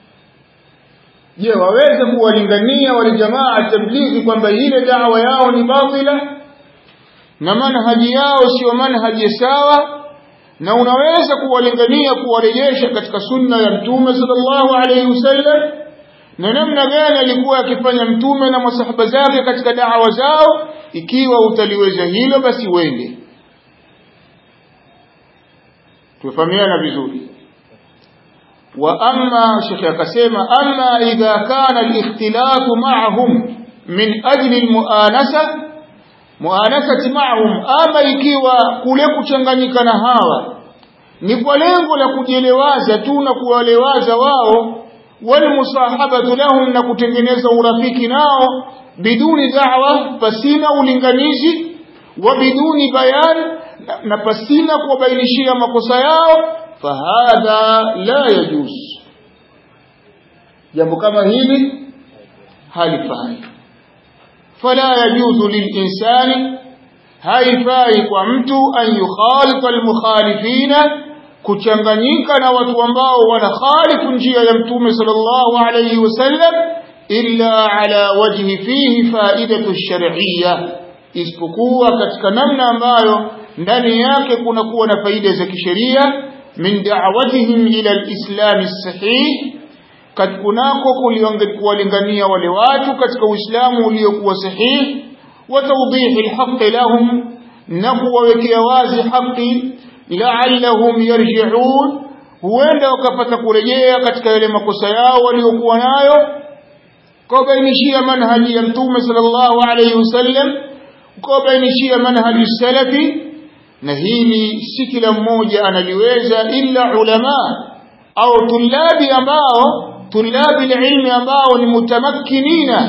je waweze kuwalingania wale jamaa tablighi kwamba ile dawa yao ni batila na manhaji yao sio manhaji sawa na unaweza kuwalingania kuwarejesha katika sunna ya mtume sallallahu alayhi wasallam na namna gani alikuwa akifanya mtume na masahaba zake katika dawa zao ikiwa utaliweza hilo basi wende tufahamiana vizuri wa amma shekhi akasema amma idha kana al-ikhtilatu ma'ahum min ajli al-mu'anasa muanasati ma'ahum ama ikiwa kule kuchanganyika na hawa ni kwa lengo la kujielewaza tu na kuwalewaza wao walmusahabatu lahum na kutengeneza urafiki nao biduni da'wa pasina ulinganizi wa biduni bayan na pasina kuwabainishia makosa yao fahadha la yajuz jambo kama hili halifai fala yajuzu lilinsani haifai kwa mtu an yukhalita almukhalifina kuchanganyika na watu ambao wanakhalifu njia ya mtume sallallahu alayhi wasallam illa ala wajhi fihi faidatu shar'iyya isipokuwa katika namna ambayo ndani yake kuna kuwa na faida za kisheria min da'watihim ila alislam sahih kunako kuwalingania wale watu katika uislamu uliokuwa sahihi wa tawdihi alhaq lahum na kuwawekea wazi haki la'allahum yarji'un huenda wakapata kurejea katika yale makosa yao waliokuwa nayo kubainishia manhaji ya mtume sallallahu alayhi wasallam kubainishia manhaji salafi na hili si kila mmoja analiweza illa ulama au tulabi ambao tulabi ilmi ambao ni mutamakkinina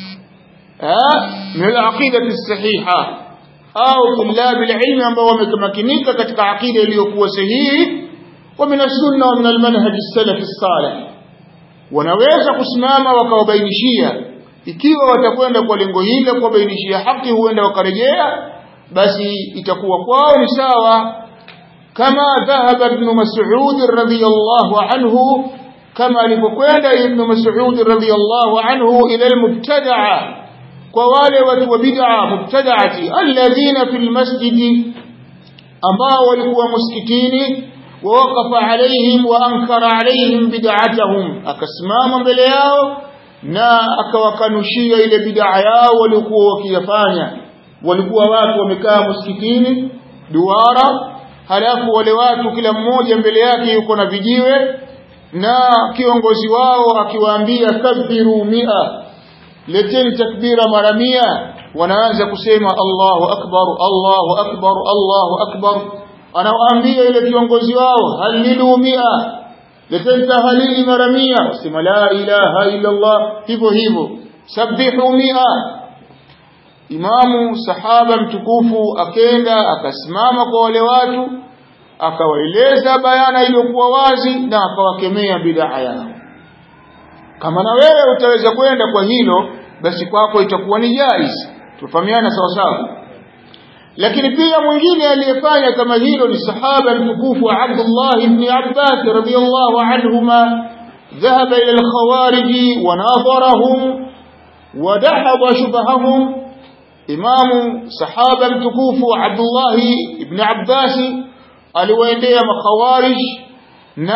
min al-aqidati as-sahiha au tulabi ilmi ambao wamekamakinika katika aqida iliyokuwa sahihi wa min as-sunna wa min al-manhaj as-salaf as-salih wanaweza kusimama wakawabainishia ikiwa watakwenda kwa lengo hili kuwabainishia haki huenda wakarejea basi itakuwa kwao ni sawa kama dhahaba ibn mas'ud radhiyallahu anhu kama alipokwenda ibn Mas'ud radhiyallahu anhu ila al-mubtada'a kwa wale watu wa bid'a mubtada'ati alladhina fil masjidi ambao walikuwa msikitini wawaqafa alaihim wa ankara alaihim bid'atahum akasimama mbele yao na akawakanushia ile bid'a yao walikuwa wakiyafanya walikuwa watu wamekaa msikitini duara halafu wale watu kila mmoja mbele yake yuko na vijiwe na kiongozi wao akiwaambia kabbiru mia leteni takbira mara mia wanaanza kusema Allahu akbar Allahu akbar Allahu akbar anawaambia ile kiongozi wao halilu mia leteni tahalili mara mia wasema la ilaha illa Allah hivyo hivyo sabihu mia imamu sahaba mtukufu akenda akasimama kwa wale watu akawaeleza bayana iliyokuwa wazi na akawakemea bid'a yao kama na wewe utaweza kwenda kwa hilo basi kwako itakuwa ni jaiz tufahamiana sawa sawa lakini pia mwingine aliyefanya kama hilo ni sahaba mtukufu Abdullah ibn Abbas radhiyallahu anhuma ذهب إلى الخوارج وناظرهم ودحض شبههم إمام صحابة متكوف عبد الله بن عباس aliwaendea makhawarij na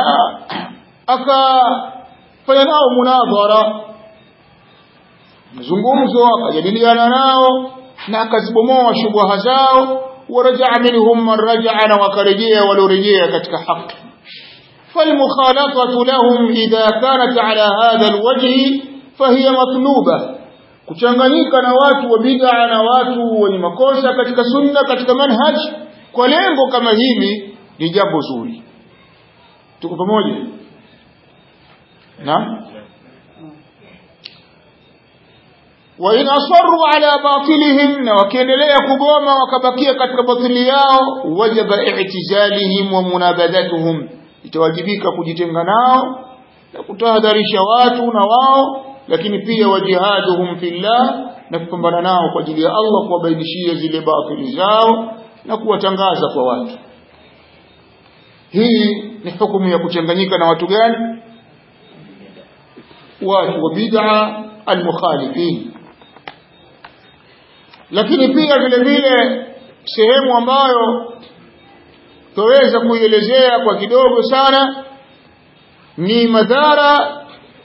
akafanya nao munadhara mazungumzo akajadiliana nao na akazibomoa shubha zao warajaa minhum man rajaa na wakarejea waliorejea katika haki فالمخالطة لهم إذا كانت على هذا الوجه فهي مطلوبة kuchanganyika na watu wa bid'a na watu wenye makosa katika sunna katika manhaj kwa lengo kama hili ni jambo zuri tuko pamoja na wa in asarru ala batilihim na wakiendelea kugoma wakabakia katika batili yao wajaba i'tizalihim wa munabadatuhum itawajibika kujitenga nao na kutahadharisha watu na wao lakini pia wajihaduhum fillah na kupambana nao kwa ajili ya Allah kuwabainishia zile batili zao na kuwatangaza kwa watu hii ni hukumu ya kuchanganyika na watu gani watu wa bid'a almukhalifin lakini pia vile vile sehemu ambayo tuweza kuielezea kwa kidogo sana ni madhara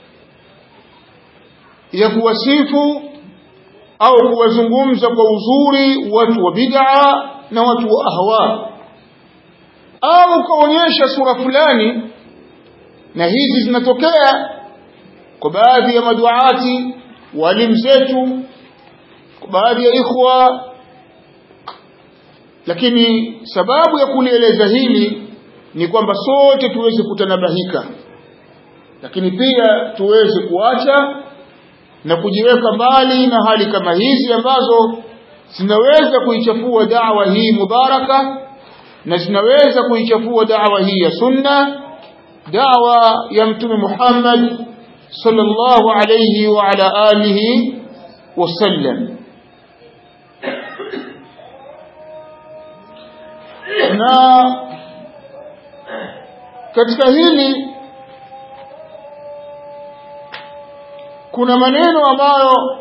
ya kuwasifu au kuwazungumza kwa uzuri watu wa bid'a na watu wa ahwa au kaonyesha sura fulani na hizi zinatokea kwa baadhi ya maduati walimu zetu kwa baadhi ya ikhwa lakini sababu ya kulieleza hili ni kwamba sote tuweze kutanabahika lakini pia tuweze kuacha na kujiweka mbali na hali kama hizi ambazo zinaweza kuichafua da'wa hii mubaraka na zinaweza kuichafua da'wa hii ya sunna da'wa ya mtume Muhammad sallallahu alayhi wa ala alihi wasallam na katika hili kuna maneno ambayo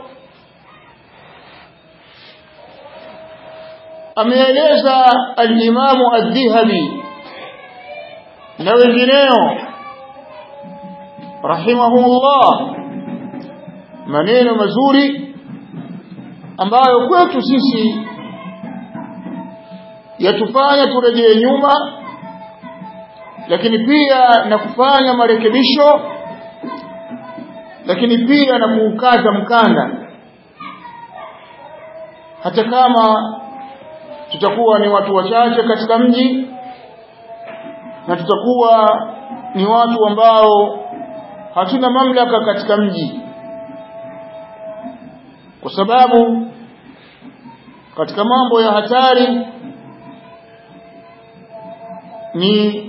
ameeleza al-Imamu ad-Dhahabi na wengineo rahimahumullah maneno mazuri ambayo kwetu sisi yatufanya turejee nyuma lakini pia na kufanya marekebisho lakini pia na kuukaza mkanda hata kama tutakuwa ni watu wachache katika mji na tutakuwa ni watu ambao hatuna mamlaka katika mji kwa sababu katika mambo ya hatari ni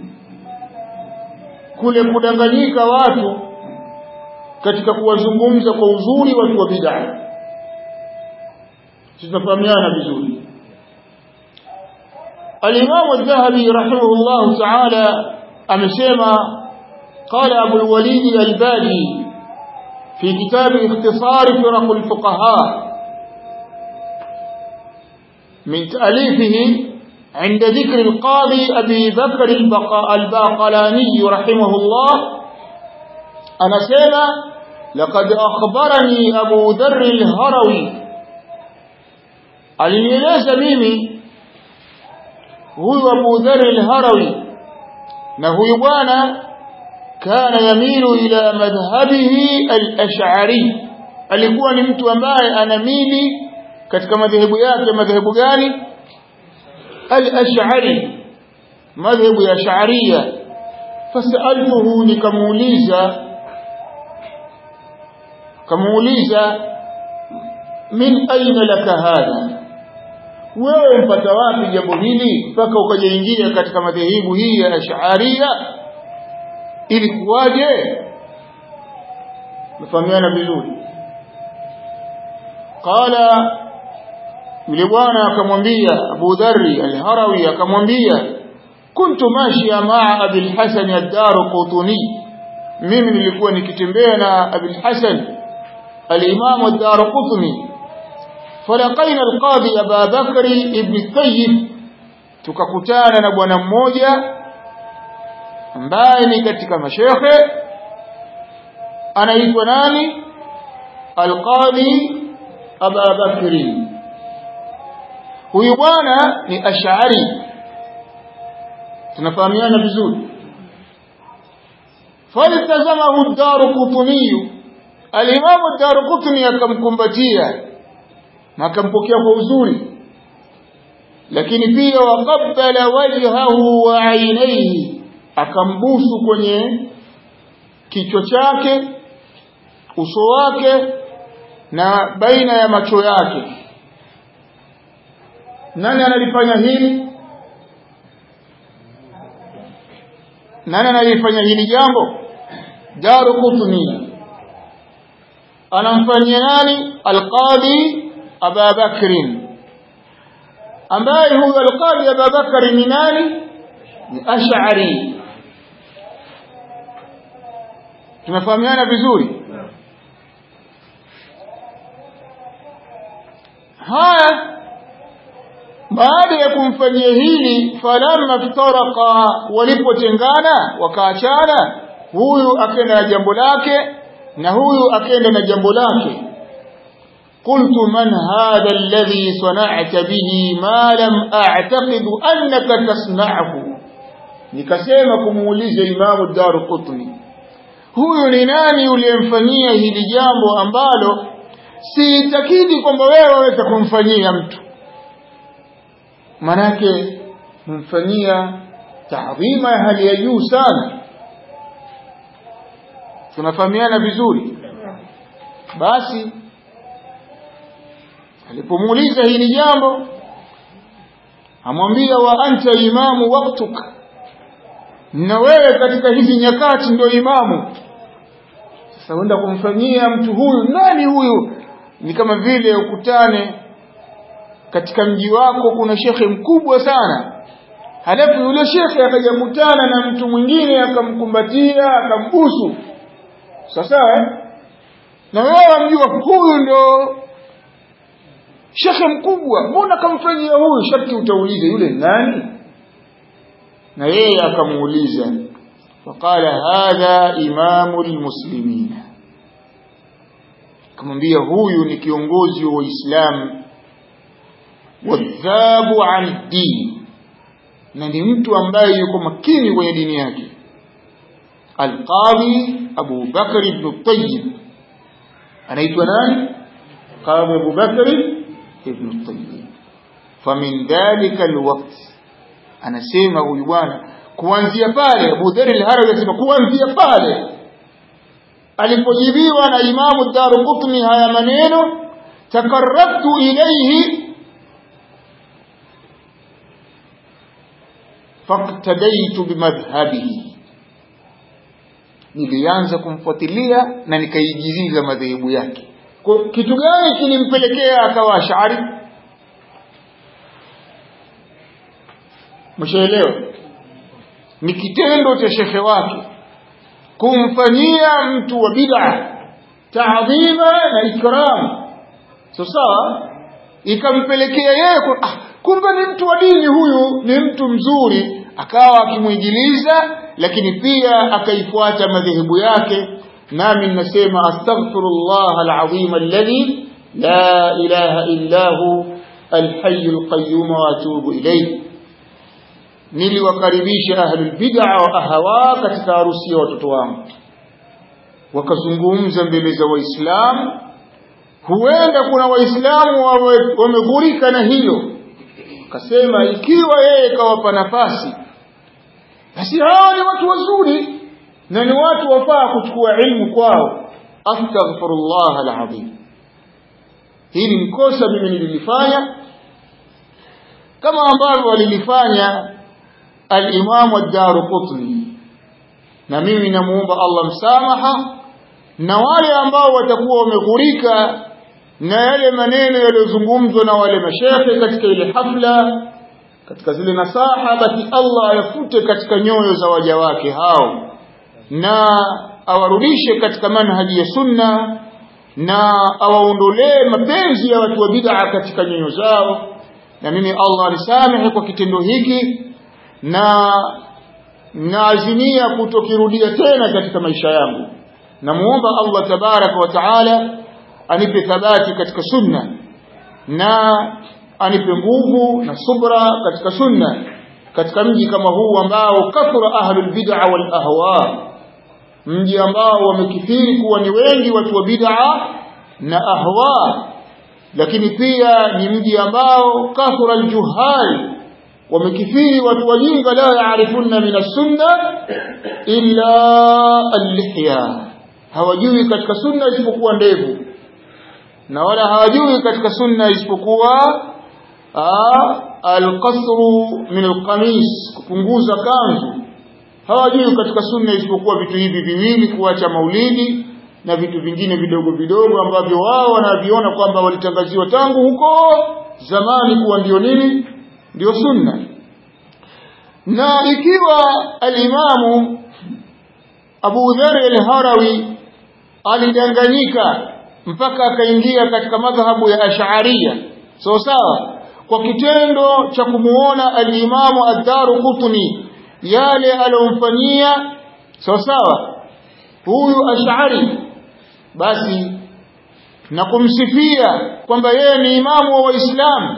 kule kudanganyika watu katika kuwazungumza kwa uzuri watu wa bid'a tutafahamiana vizuri Al-Imam Adh-Dhahabi rahimahullah ta'ala amesema قال أبو الوليد الباجي في كتاب اختصار فرق الفقهاء من تأليفه عند ذكر القاضي أبي بكر الباقلاني رحمه الله أنا سيما لقد أخبرني أبو ذر الهروي alinieleza mimi huyu Abu Dharr al-Harawi na huyu bwana kana yamilu ila madhhabihi al-Ash'ari alikuwa ni mtu ambaye anamili katika madhehebu yake madhehebu gani al-Ash'ari madhehebu ya Ash'ariyya fasaltuhu nikamuuliza kamuuliza min aina laka hadha wewe mpata wapi jambo hili mpaka ukajaingia katika madhehebu hii ya Ash'ariyya ili kuwaje mfahamiana vizuri qala yule bwana akamwambia Abu Dharri al-Harawi akamwambia kuntu mashia maa Abi al-Hasan ad-Darqutni mimi nilikuwa nikitembea na Abi al-Hasan al-Imam ad-Darqutni فلقينا القاضي أبا بكر ابن الطيب tukakutana na bwana mmoja ambaye ni katika mashekhe anaitwa nani alqadi aba bakri huyu bwana ni ash'ari tunafahamiana vizuri faltazamahu ad-darqutni al-imam ad-darqutni akamkumbatia na akampokea kwa uzuri lakini pia waqabbala wajhahu wa ainaihi akambusu kwenye kichwa chake uso wake na baina ya macho yake nani analifanya hili nani analifanya hili jambo daru qutni anamfanyia nani alqadi aba bakrin ambaye huyo alqadi aba bakri ni nani ni ash'ari tunafahamiana vizuri haya baada ya kumfanyia hili falamma ftaraka walipotengana wakaachana huyu akenda na jambo lake na huyu akenda na jambo lake قلت من هذا الذي صنعت به ما لم أعتقد أنك تصنعه nikasema kumuuliza imamu daru qutni huyu ni nani uliyemfanyia hili jambo ambalo siitakidi kwamba wewe waweza kumfanyia mtu manake kumfanyia taadhima ya hali ya juu sana tunafahamiana vizuri basi alipomuuliza hili jambo amwambia wa anta imamu waktuk na wewe katika hizi nyakati ndio imamu sasa uenda kumfanyia mtu huyu nani huyu ni kama vile ukutane katika mji wako kuna shekhe mkubwa sana halafu yule shekhe akajakutana na mtu mwingine akamkumbatia akambusu sasa eh? na wewe wamjua huyu ndo shekhe mkubwa mbona kamfanyia huyu sharti utauliza yule nani na yeye akamuuliza faqala hadha imamu lmuslimina akamwambia huyu ni kiongozi wa waislamu wadhabu an dini na ni mtu ambaye yuko makini kwenye dini yake alqadhi abu bakr ibn tayyib anaitwa nani qadhi abu bakr ibn tayyib famin dhalika alwaqt anasema huyu bwana kuanzia pale Abu Dharr al-Harawi anasema kuanzia pale alipojibiwa na Imamu Daruqutni haya maneno takarrabtu ilayhi faktadaitu bimadhhabihi nilianza kumfuatilia na nikaijiziza madhehebu yake kwa kitu gani kilimpelekea akawa ashari mshaelewa ni kitendo cha shekhe wake kumfanyia mtu wa bid'a taadhima na ikram so sawa ikampelekea yeye ah, kumbe ni mtu wa dini huyu ni mtu mzuri akawa akimwigiliza lakini pia akaifuata madhehebu yake nami ninasema astaghfirullah alazim alladhi la ilaha illa hu alhayy alqayyum wa atubu ilayhi niliwakaribisha ahlul bid'a wa ahawa katika harusi ya watoto wangu wakazungumza mbele za waislamu huenda kuna waislamu wameghurika na hilo akasema ikiwa yeye kawapa nafasi basi hawa ni watu wazuri na ni watu wafaa kuchukua ilmu kwao astaghfirullah alazim hili ni kosa mimi nililifanya kama ambavyo walilifanya al-Imam ad-Darqutni na mimi namuomba Allah msamaha na wale ambao watakuwa wameghurika na yale maneno yaliyozungumzwa na wale mashehe katika ile hafla katika zile nasaha basi Allah ayafute katika nyoyo za waja wake hao na awarudishe katika manhaji ya sunna na awaondolee mapenzi ya watu wa bid'a katika nyoyo zao na mimi Allah anisamehe kwa kitendo hiki na naazimia kutokirudia tena katika maisha yangu namuomba Allah tabaraka wa taala anipe thabati katika sunna na anipe nguvu na subra katika sunna katika mji kama huu ambao kathura ahlul bid'a wal ahwa mji ambao wamekithiri kuwa ni wengi watu wa bid'a na ahwa lakini pia ni mji ambao kathura aljuhal wamekithiri watu wajinga la yaarifuna min as-sunna illa al-lihya hawajui katika sunna isipokuwa ndevu na wala hawajui katika sunna isipokuwa alqasru min alqamis kupunguza kanzu hawajui katika sunna isipokuwa vitu hivi viwili kuacha maulidi na vitu vingine vidogo vidogo ambavyo wao wanaviona kwamba walitangaziwa tangu huko zamani kuwa ndio nini ndio sunna na ikiwa alimamu Abu Dharr al-Harawi alidanganyika mpaka akaingia katika madhhabu ya Ash'ariyya sawa sawa kwa kitendo cha kumuona al-Imamu ad-Daruqutni yale aliyomfanyia sawa sawa huyu Ash'ari basi na kumsifia kwamba yeye ni imamu wa Waislamu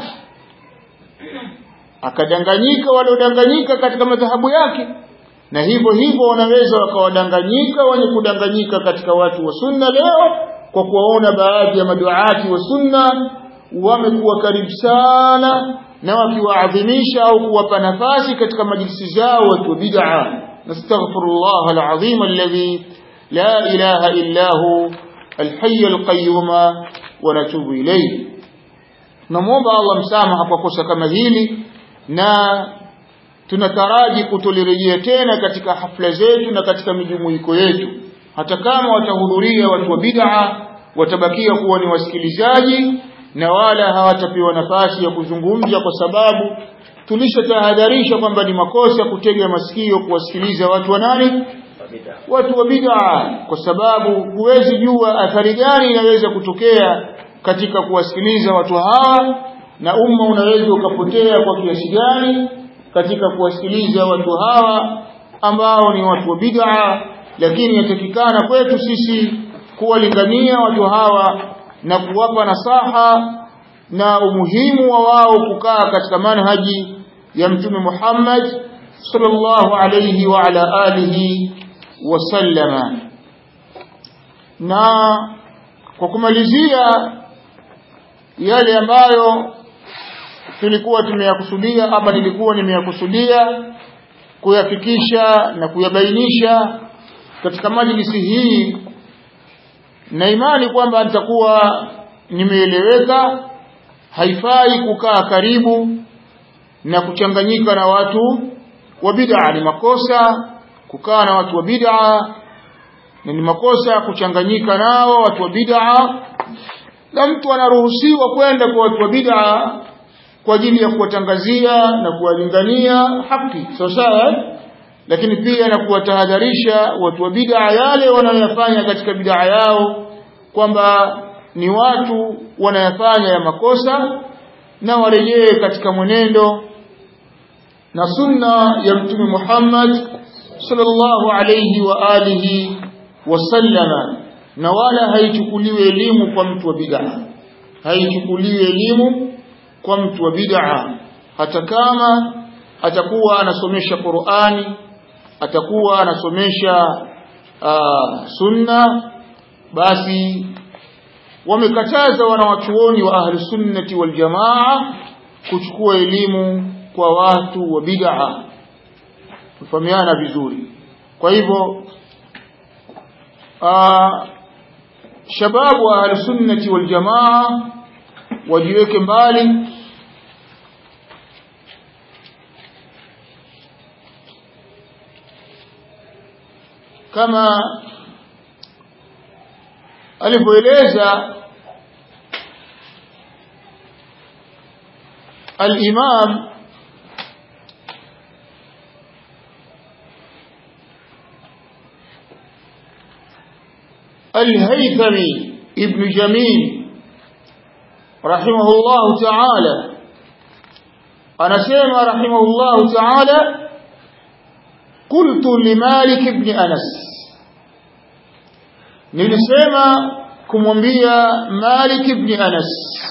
akadanganyika waliodanganyika katika madhahabu yake na hivyo hivyo wanaweza wakawadanganyika wenye kudanganyika katika watu wa sunna leo kwa kuwaona baadhi ya maduati wa sunna wamekuwa karibu sana na wakiwaadhimisha au kuwapa nafasi katika majlisi zao watu wa bid'a nastaghfirullah alazim alladhi la ilaha illa hu alhayy alqayyum wa natubu ilayhi namuomba Allah msamaha kwa kosa kama hili na tunataraji kutolirejea tena katika hafla zetu na katika mijumuiko yetu hata kama watahudhuria watu wa bid'a watabakia kuwa ni wasikilizaji na wala hawatapewa nafasi ya kuzungumza kwa sababu tulishatahadharisha kwamba ni makosa kutega masikio kuwasikiliza watu wa nani watu wa bid'a kwa sababu huwezi jua athari gani inaweza kutokea katika kuwasikiliza watu hawa na umma unaweza ukapotea kwa kiasi gani katika kuwasikiliza watu hawa ambao ni watu wa bid'a lakini yatakikana kwetu sisi kuwalingania watu hawa na kuwapa nasaha na umuhimu wa wao kukaa katika manhaji ya mtume Muhammad sallallahu alayhi wa ala alihi wasallama na kwa kumalizia yale ambayo tulikuwa tumeyakusudia ama nilikuwa nimeyakusudia kuyafikisha na kuyabainisha katika majlisi hii na imani kwamba nitakuwa nimeeleweka haifai kukaa karibu na kuchanganyika na watu wa bid'a ni makosa kukaa na watu wa bid'a na ni makosa kuchanganyika nao watu wa bid'a na mtu anaruhusiwa kwenda kwa watu wa bid'a kwa ajili ya kuwatangazia na kuwalingania haki sawa sawa lakini pia na kuwatahadharisha watu wa bid'a yale wanayoyafanya katika bid'a yao kwamba ni watu wanayafanya ya makosa na warejee katika mwenendo na sunna ya mtume Muhammad sallallahu alayhi wa alihi wasallama na wala haichukuliwe elimu kwa mtu wa bid'a haichukuliwe elimu kwa mtu wa bid'a hata kama atakuwa anasomesha Qur'ani atakuwa anasomesha uh, sunna basi wamekataza wanawachuoni wa ahli sunnati wal jamaa kuchukua elimu kwa watu wa bid'a kufahamiana vizuri kwa hivyo shababu wa ahli sunnati wal jamaa wajiweke mbali kama alivyoeleza al-Imam الهيثمي ابن جميل رحمه الله تعالى أنا سيما رحمه الله تعالى قلت لمالك بن أنس nilisema kumwambia Malik ibn Anas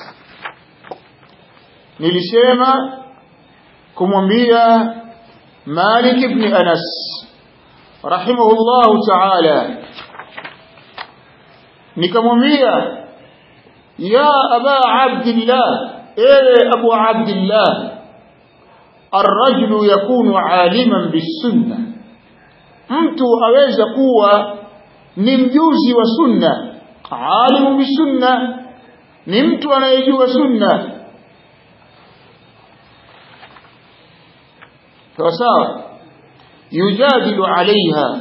nilisema kumwambia Malik ibn Anas rahimahullahu ta'ala nikamwambia ya aba abdillah ewe abu abdillah الرجل يكون عالما بالسنة mtu aweza kuwa ni mjuzi wa sunna alimu bisunna ni mtu anayejua sunna sawa sawa yujadilu alaiha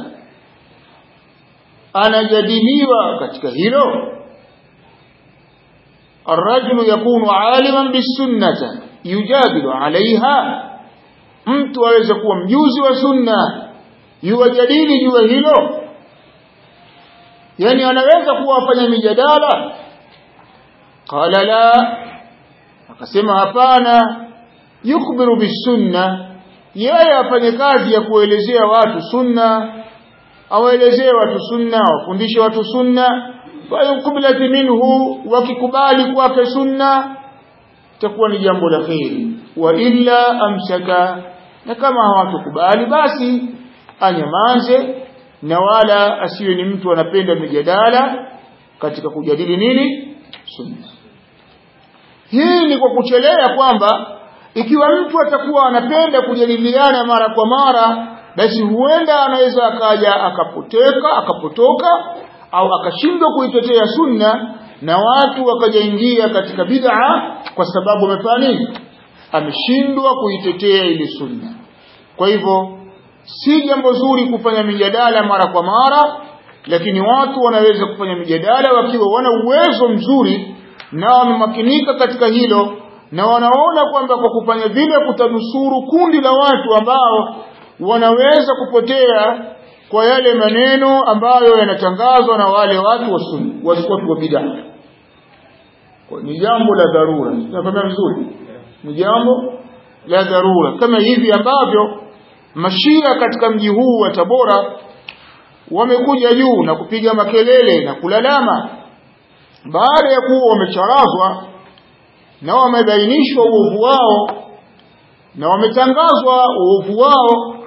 anajadiliwa katika hilo الرجل يكون عالما بالسنة يجادل عليها mtu aweza kuwa mjuzi wa sunna yuwajadili juu hilo yani anaweza kuwa afanya mijadala qala la akasema hapana yukbiru bisunna yeye afanye kazi ya kuelezea watu sunna awaelezee watu sunna wafundishe watu sunna fayukubilati minhu wakikubali kwake sunna itakuwa ni jambo la kheri wa illa amsaka na kama hawatukubali basi anyamaze na wala asiwe ni mtu anapenda mijadala katika kujadili nini sunna hii ni kwa kuchelea kwamba ikiwa mtu atakuwa anapenda kujadiliana mara kwa mara basi huenda anaweza akaja akapoteka akapotoka au akashindwa kuitetea sunna na watu wakajaingia katika bid'a kwa sababu amefanya nini ameshindwa kuitetea ile sunna kwa hivyo si jambo zuri kufanya mijadala mara kwa mara lakini watu wanaweza kufanya mijadala wakiwa wana uwezo mzuri na wamemakinika katika hilo na wanaona kwamba kwa kufanya vile kutanusuru kundi la watu ambao wanaweza kupotea kwa yale maneno ambayo yanatangazwa na wale watu wa sunna watu wa bid'a ni jambo la dharura tunafahamu vizuri ni jambo la dharura kama hivi ambavyo mashia katika mji huu wa Tabora wamekuja juu na kupiga makelele na kulalama baada ya kuwa wamecharazwa na wamebainishwa uovu wao na wametangazwa uovu wao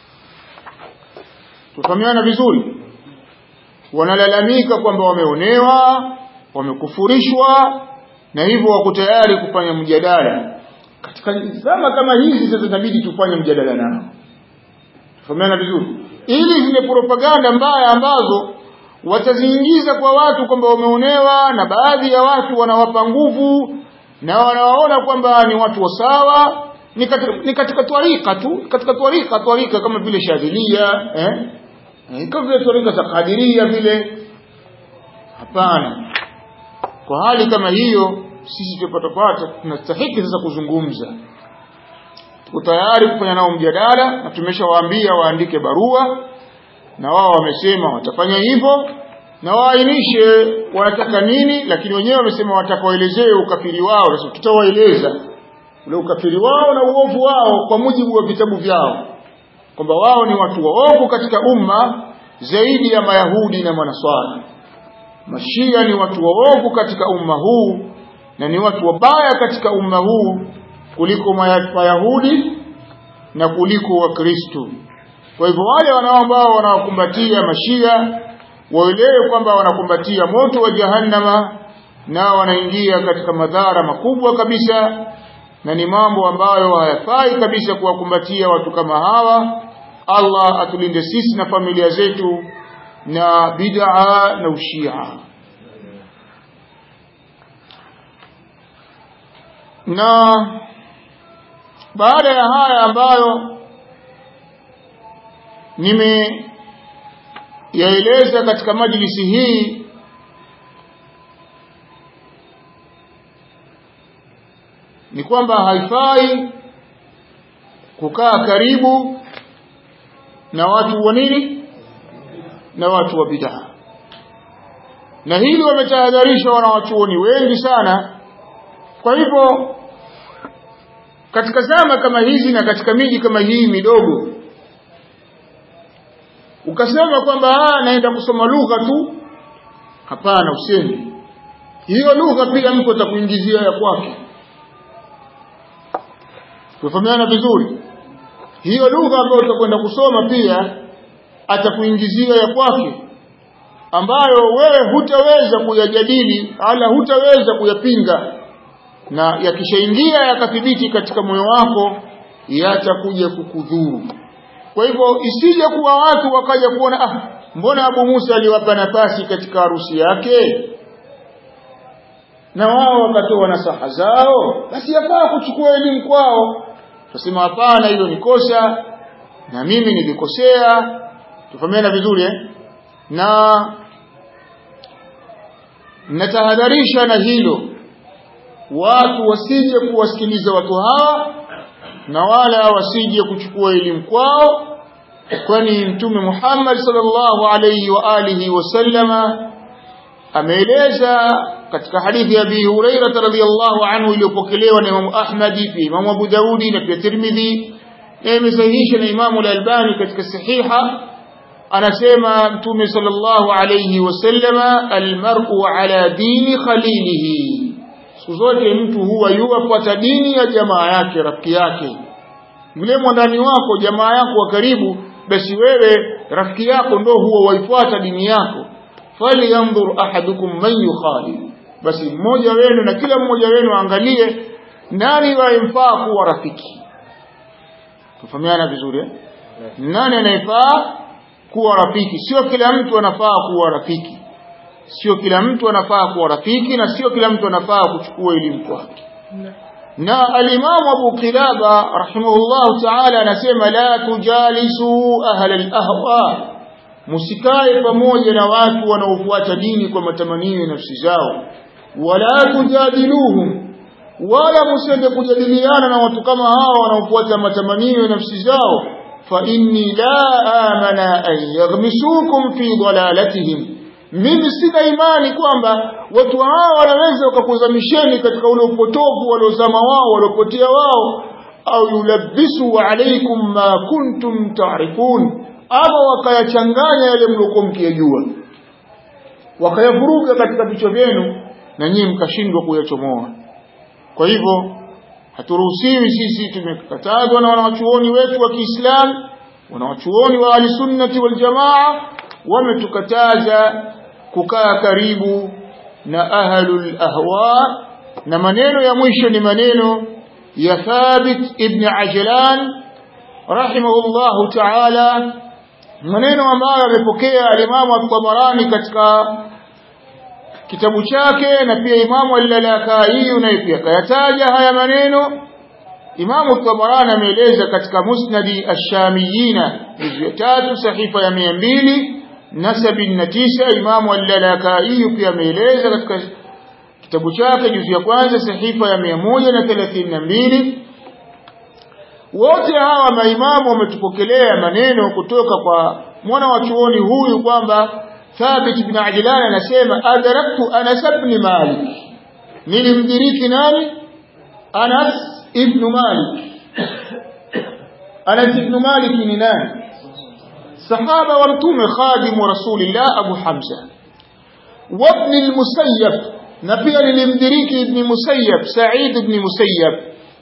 tufahamiana vizuri wanalalamika kwamba wameonewa wamekufurishwa na hivyo wako tayari kufanya mjadala katika zama kama hizi sasa inabidi tufanye mjadala nao tufahamiana vizuri ili zile propaganda mbaya ambazo wataziingiza kwa watu kwamba wameonewa na baadhi ya watu wanawapa nguvu na wanawaona kwamba ni watu wa sawa ni katika, ni katika twarika tu katika twarika twarika kama vile shadhilia eh? eh kama vile twarika za kadiria vile hapana kwa hali kama hiyo sisi tupata pata tunastahiki sasa kuzungumza tuko tayari kufanya nao mjadala na tumeshawaambia waandike barua na wao wamesema watafanya hivyo na waainishe wanataka nini lakini wenyewe wamesema watakawaelezee ukafiri wao sasa tutawaeleza ule ukafiri wao na uovu wao kwa mujibu wa vitabu vyao kwamba wao ni watu waovu katika umma zaidi ya mayahudi na manaswara mashia ni watu waovu katika umma huu na ni watu wabaya katika umma huu kuliko mayahudi na kuliko wakristo kwa hivyo wale wanao ambao wanawakumbatia mashia waelewe kwamba wanakumbatia moto wa jahannama na wanaingia katika madhara makubwa kabisa na ni mambo ambayo hayafai kabisa kuwakumbatia watu kama hawa Allah atulinde sisi na familia zetu na bid'a na ushia na baada ya haya ambayo nimeyaeleza katika majlisi hii ni kwamba haifai kukaa karibu na watu wa nini na watu wa bid'a na hili wametahadharisha wanawachuoni wengi sana kwa hivyo katika zama kama hizi na katika miji kama hii midogo ukasema kwamba naenda kusoma lugha tu hapana usemi hiyo lugha pia mtu atakuingizia ya kwake tufahamiana vizuri hiyo lugha ambayo utakwenda kusoma pia atakuingizia ya kwake ambayo wewe hutaweza kuyajadili ala hutaweza kuyapinga na yakishaingia yakathibiti katika moyo wako yatakuja kukudhuru kwa hivyo isije kuwa watu wakaja kuona ah mbona Abu Musa aliwapa nafasi katika harusi yake na wao wakatoa nasaha zao basi yafaa kuchukua elimu kwao tusema hapana hilo ni kosa na mimi nilikosea tufahamiana vizuri eh? na natahadharisha na hilo watu wasije kuwasikiliza watu hawa na wala wasije kuchukua elimu kwao kwani mtume Muhammad sallallahu alayhi wa alihi wasallama ameeleza katika hadithi ya Abi Hurairah radhiyallahu anhu iliyopokelewa na Imam Ahmad pia Imam Abu Daudi na pia Tirmidhi na imesahihisha na Imam Al-Albani katika sahiha anasema mtume sallallahu alayhi wasallama almar'u ala dini khalilihi siku zote mtu huwa yuwafuata dini ya jamaa yake rafiki yake yule mwandani wako jamaa yako wa karibu basi wewe rafiki yako ndo huwa waifuata dini yako falyanzur ahadukum man yukhalil basi mmoja wenu na kila mmoja wenu angalie nani wayemfaa kuwa rafiki tufahamiana vizuri eh? nani anayefaa kuwa rafiki sio kila mtu anafaa kuwa rafiki sio kila mtu anafaa kuwa rafiki na sio kila mtu anafaa kuchukua elimu kwake na alimamu Abu Qilaba rahimahullahu ta'ala anasema la tujalisu ahla al-ahwa musikae pamoja na watu wanaofuata dini kwa matamanio ya nafsi zao wala tujadiluhum wala msiende kujadiliana na watu kama hao wanaofuata matamanio ya nafsi zao fa inni la amana an yaghmisukum fi dalalatihim mimi sina imani kwamba watu hao wanaweza wakakuzamisheni katika ule upotovu waliozama wao waliopotea wao au yulabisu alaikum ma kuntum taarifun ama wakayachanganya yale mliokuwa mkiyajua wakayavuruga katika vichwa vyenu na nyinyi mkashindwa kuyachomoa kwa hivyo haturuhusiwi sisi tumekatazwa na wanawachuoni wetu wa Kiislamu wanawachuoni wa ahlisunnati waljamaa wametukataza kukaa karibu na ahlul ahwa na maneno ya mwisho ni maneno ya Thabit ibn Ajlan rahimahullahu ta'ala maneno ambayo amepokea alimamu at-Tabarani katika kitabu chake na pia imamu al-Lalakai naye pia kayataja haya maneno imamu at-Tabarani ameeleza katika musnadi ash-Shamiyina juzu ya tatu sahifa ya mia mbili na sabini na tisa imamu al-Lalakai pia ameeleza katika kitabu chake juzu ya kwanza sahifa ya mia moja na thelathini na mbili wote hawa maimamu wametupokelea maneno kutoka kwa mwana wa chuoni huyu kwamba Thabit bin Ajlan anasema adraktu Anas ibn Malik nilimdiriki nani Anas ibn Malik Anas ibn Malik ni nani sahaba wa mtume khadim rasulillah Abu Hamza وابن المسيب نبي للمدريك ابن مسيب سعيد بن مسيب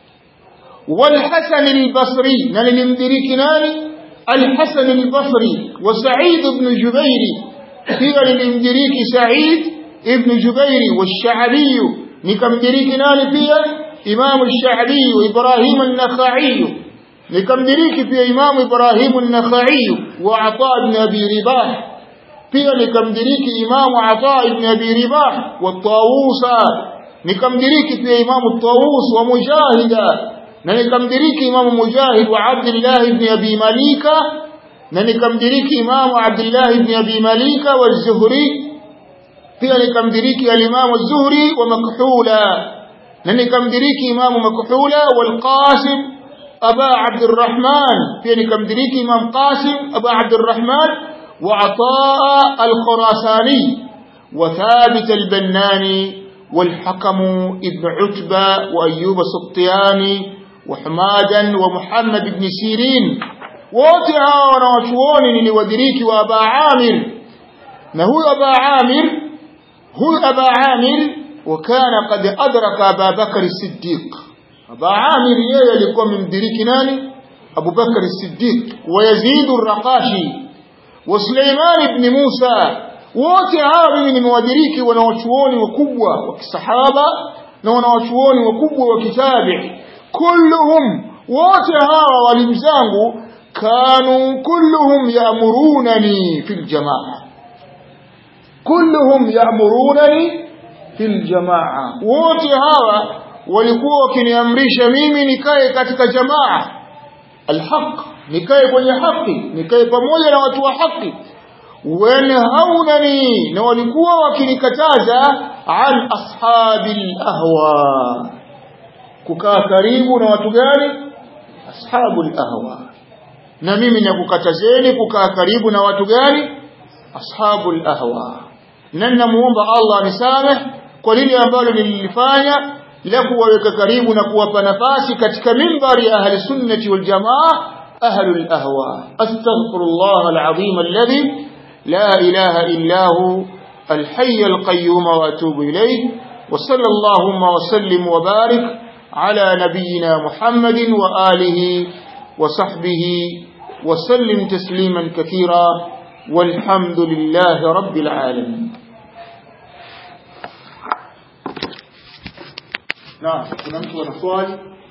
والحسن البصري للمدريك ناني الحسن البصري وسعيد بن جبير هي للمدريك سعيد ابن جبير والشعبي نكمدريك ناني فيها إمام الشعبي وإبراهيم النخعي نكمدريك في إمام إبراهيم النخعي وعطاء بن أبي رباح pia nikamdiriki imamu Ata ibn Abi Ribah wa Tawusa nikamdiriki pia imamu Tawus wa Mujahida na nikamdiriki imamu Mujahid wa Abdullah ibn Abi Malika na nikamdiriki imamu Abdullah ibn Abi Malika wa Zuhri pia nikamdiriki al-Imam Zuhri wa Makhula na nikamdiriki imamu Makhula wal Qasim Aba Abdurrahman pia nikamdiriki imam Qasim Aba Abdurrahman وعطاء الخراساني وثابت البناني والحكم ابن عتبة وأيوب السطياني وحمادا ومحمد بن سيرين ووتها ونوشوون لودريك وأبا عامر نهو أبا عامر هو أبا عامر وكان قد أدرك أبا بكر الصديق أبا عامر يلقى من دريك ناني أبو بكر الصديق ويزيد الرقاشي وسليمان بن موسى wote hawa mimi nimewadiriki wanawachuoni wakubwa wa kisahaba na wanawachuoni wakubwa wa kitabi kulluhum wote hawa walimu zangu kanu kulluhum yaamurunani fil jamaa kulluhum yaamurunani fil jamaa wote hawa walikuwa wakiniamrisha mimi nikae katika jamaa alhaq nikae kwenye haki nikae pamoja na watu wa haki wanhaunani na walikuwa wakinikataza an ashabil ahwa kukaa karibu na watu gani ashabul ahwa na mimi nakukatazeni kukaa karibu na watu gani ashabul ahwa na namuomba Allah anisamehe kwa lile ambalo nililifanya la kuwaweka karibu na kuwapa nafasi katika mimbari ya ahli sunnati wal jamaa أهل الأهواء أستغفر الله العظيم الذي لا إله إلا هو الحي القيوم وأتوب إليه وصلى اللهم وسلم وبارك على نبينا محمد وآله وصحبه وسلم تسليما كثيرا والحمد لله رب العالمين نعم كنا نسوى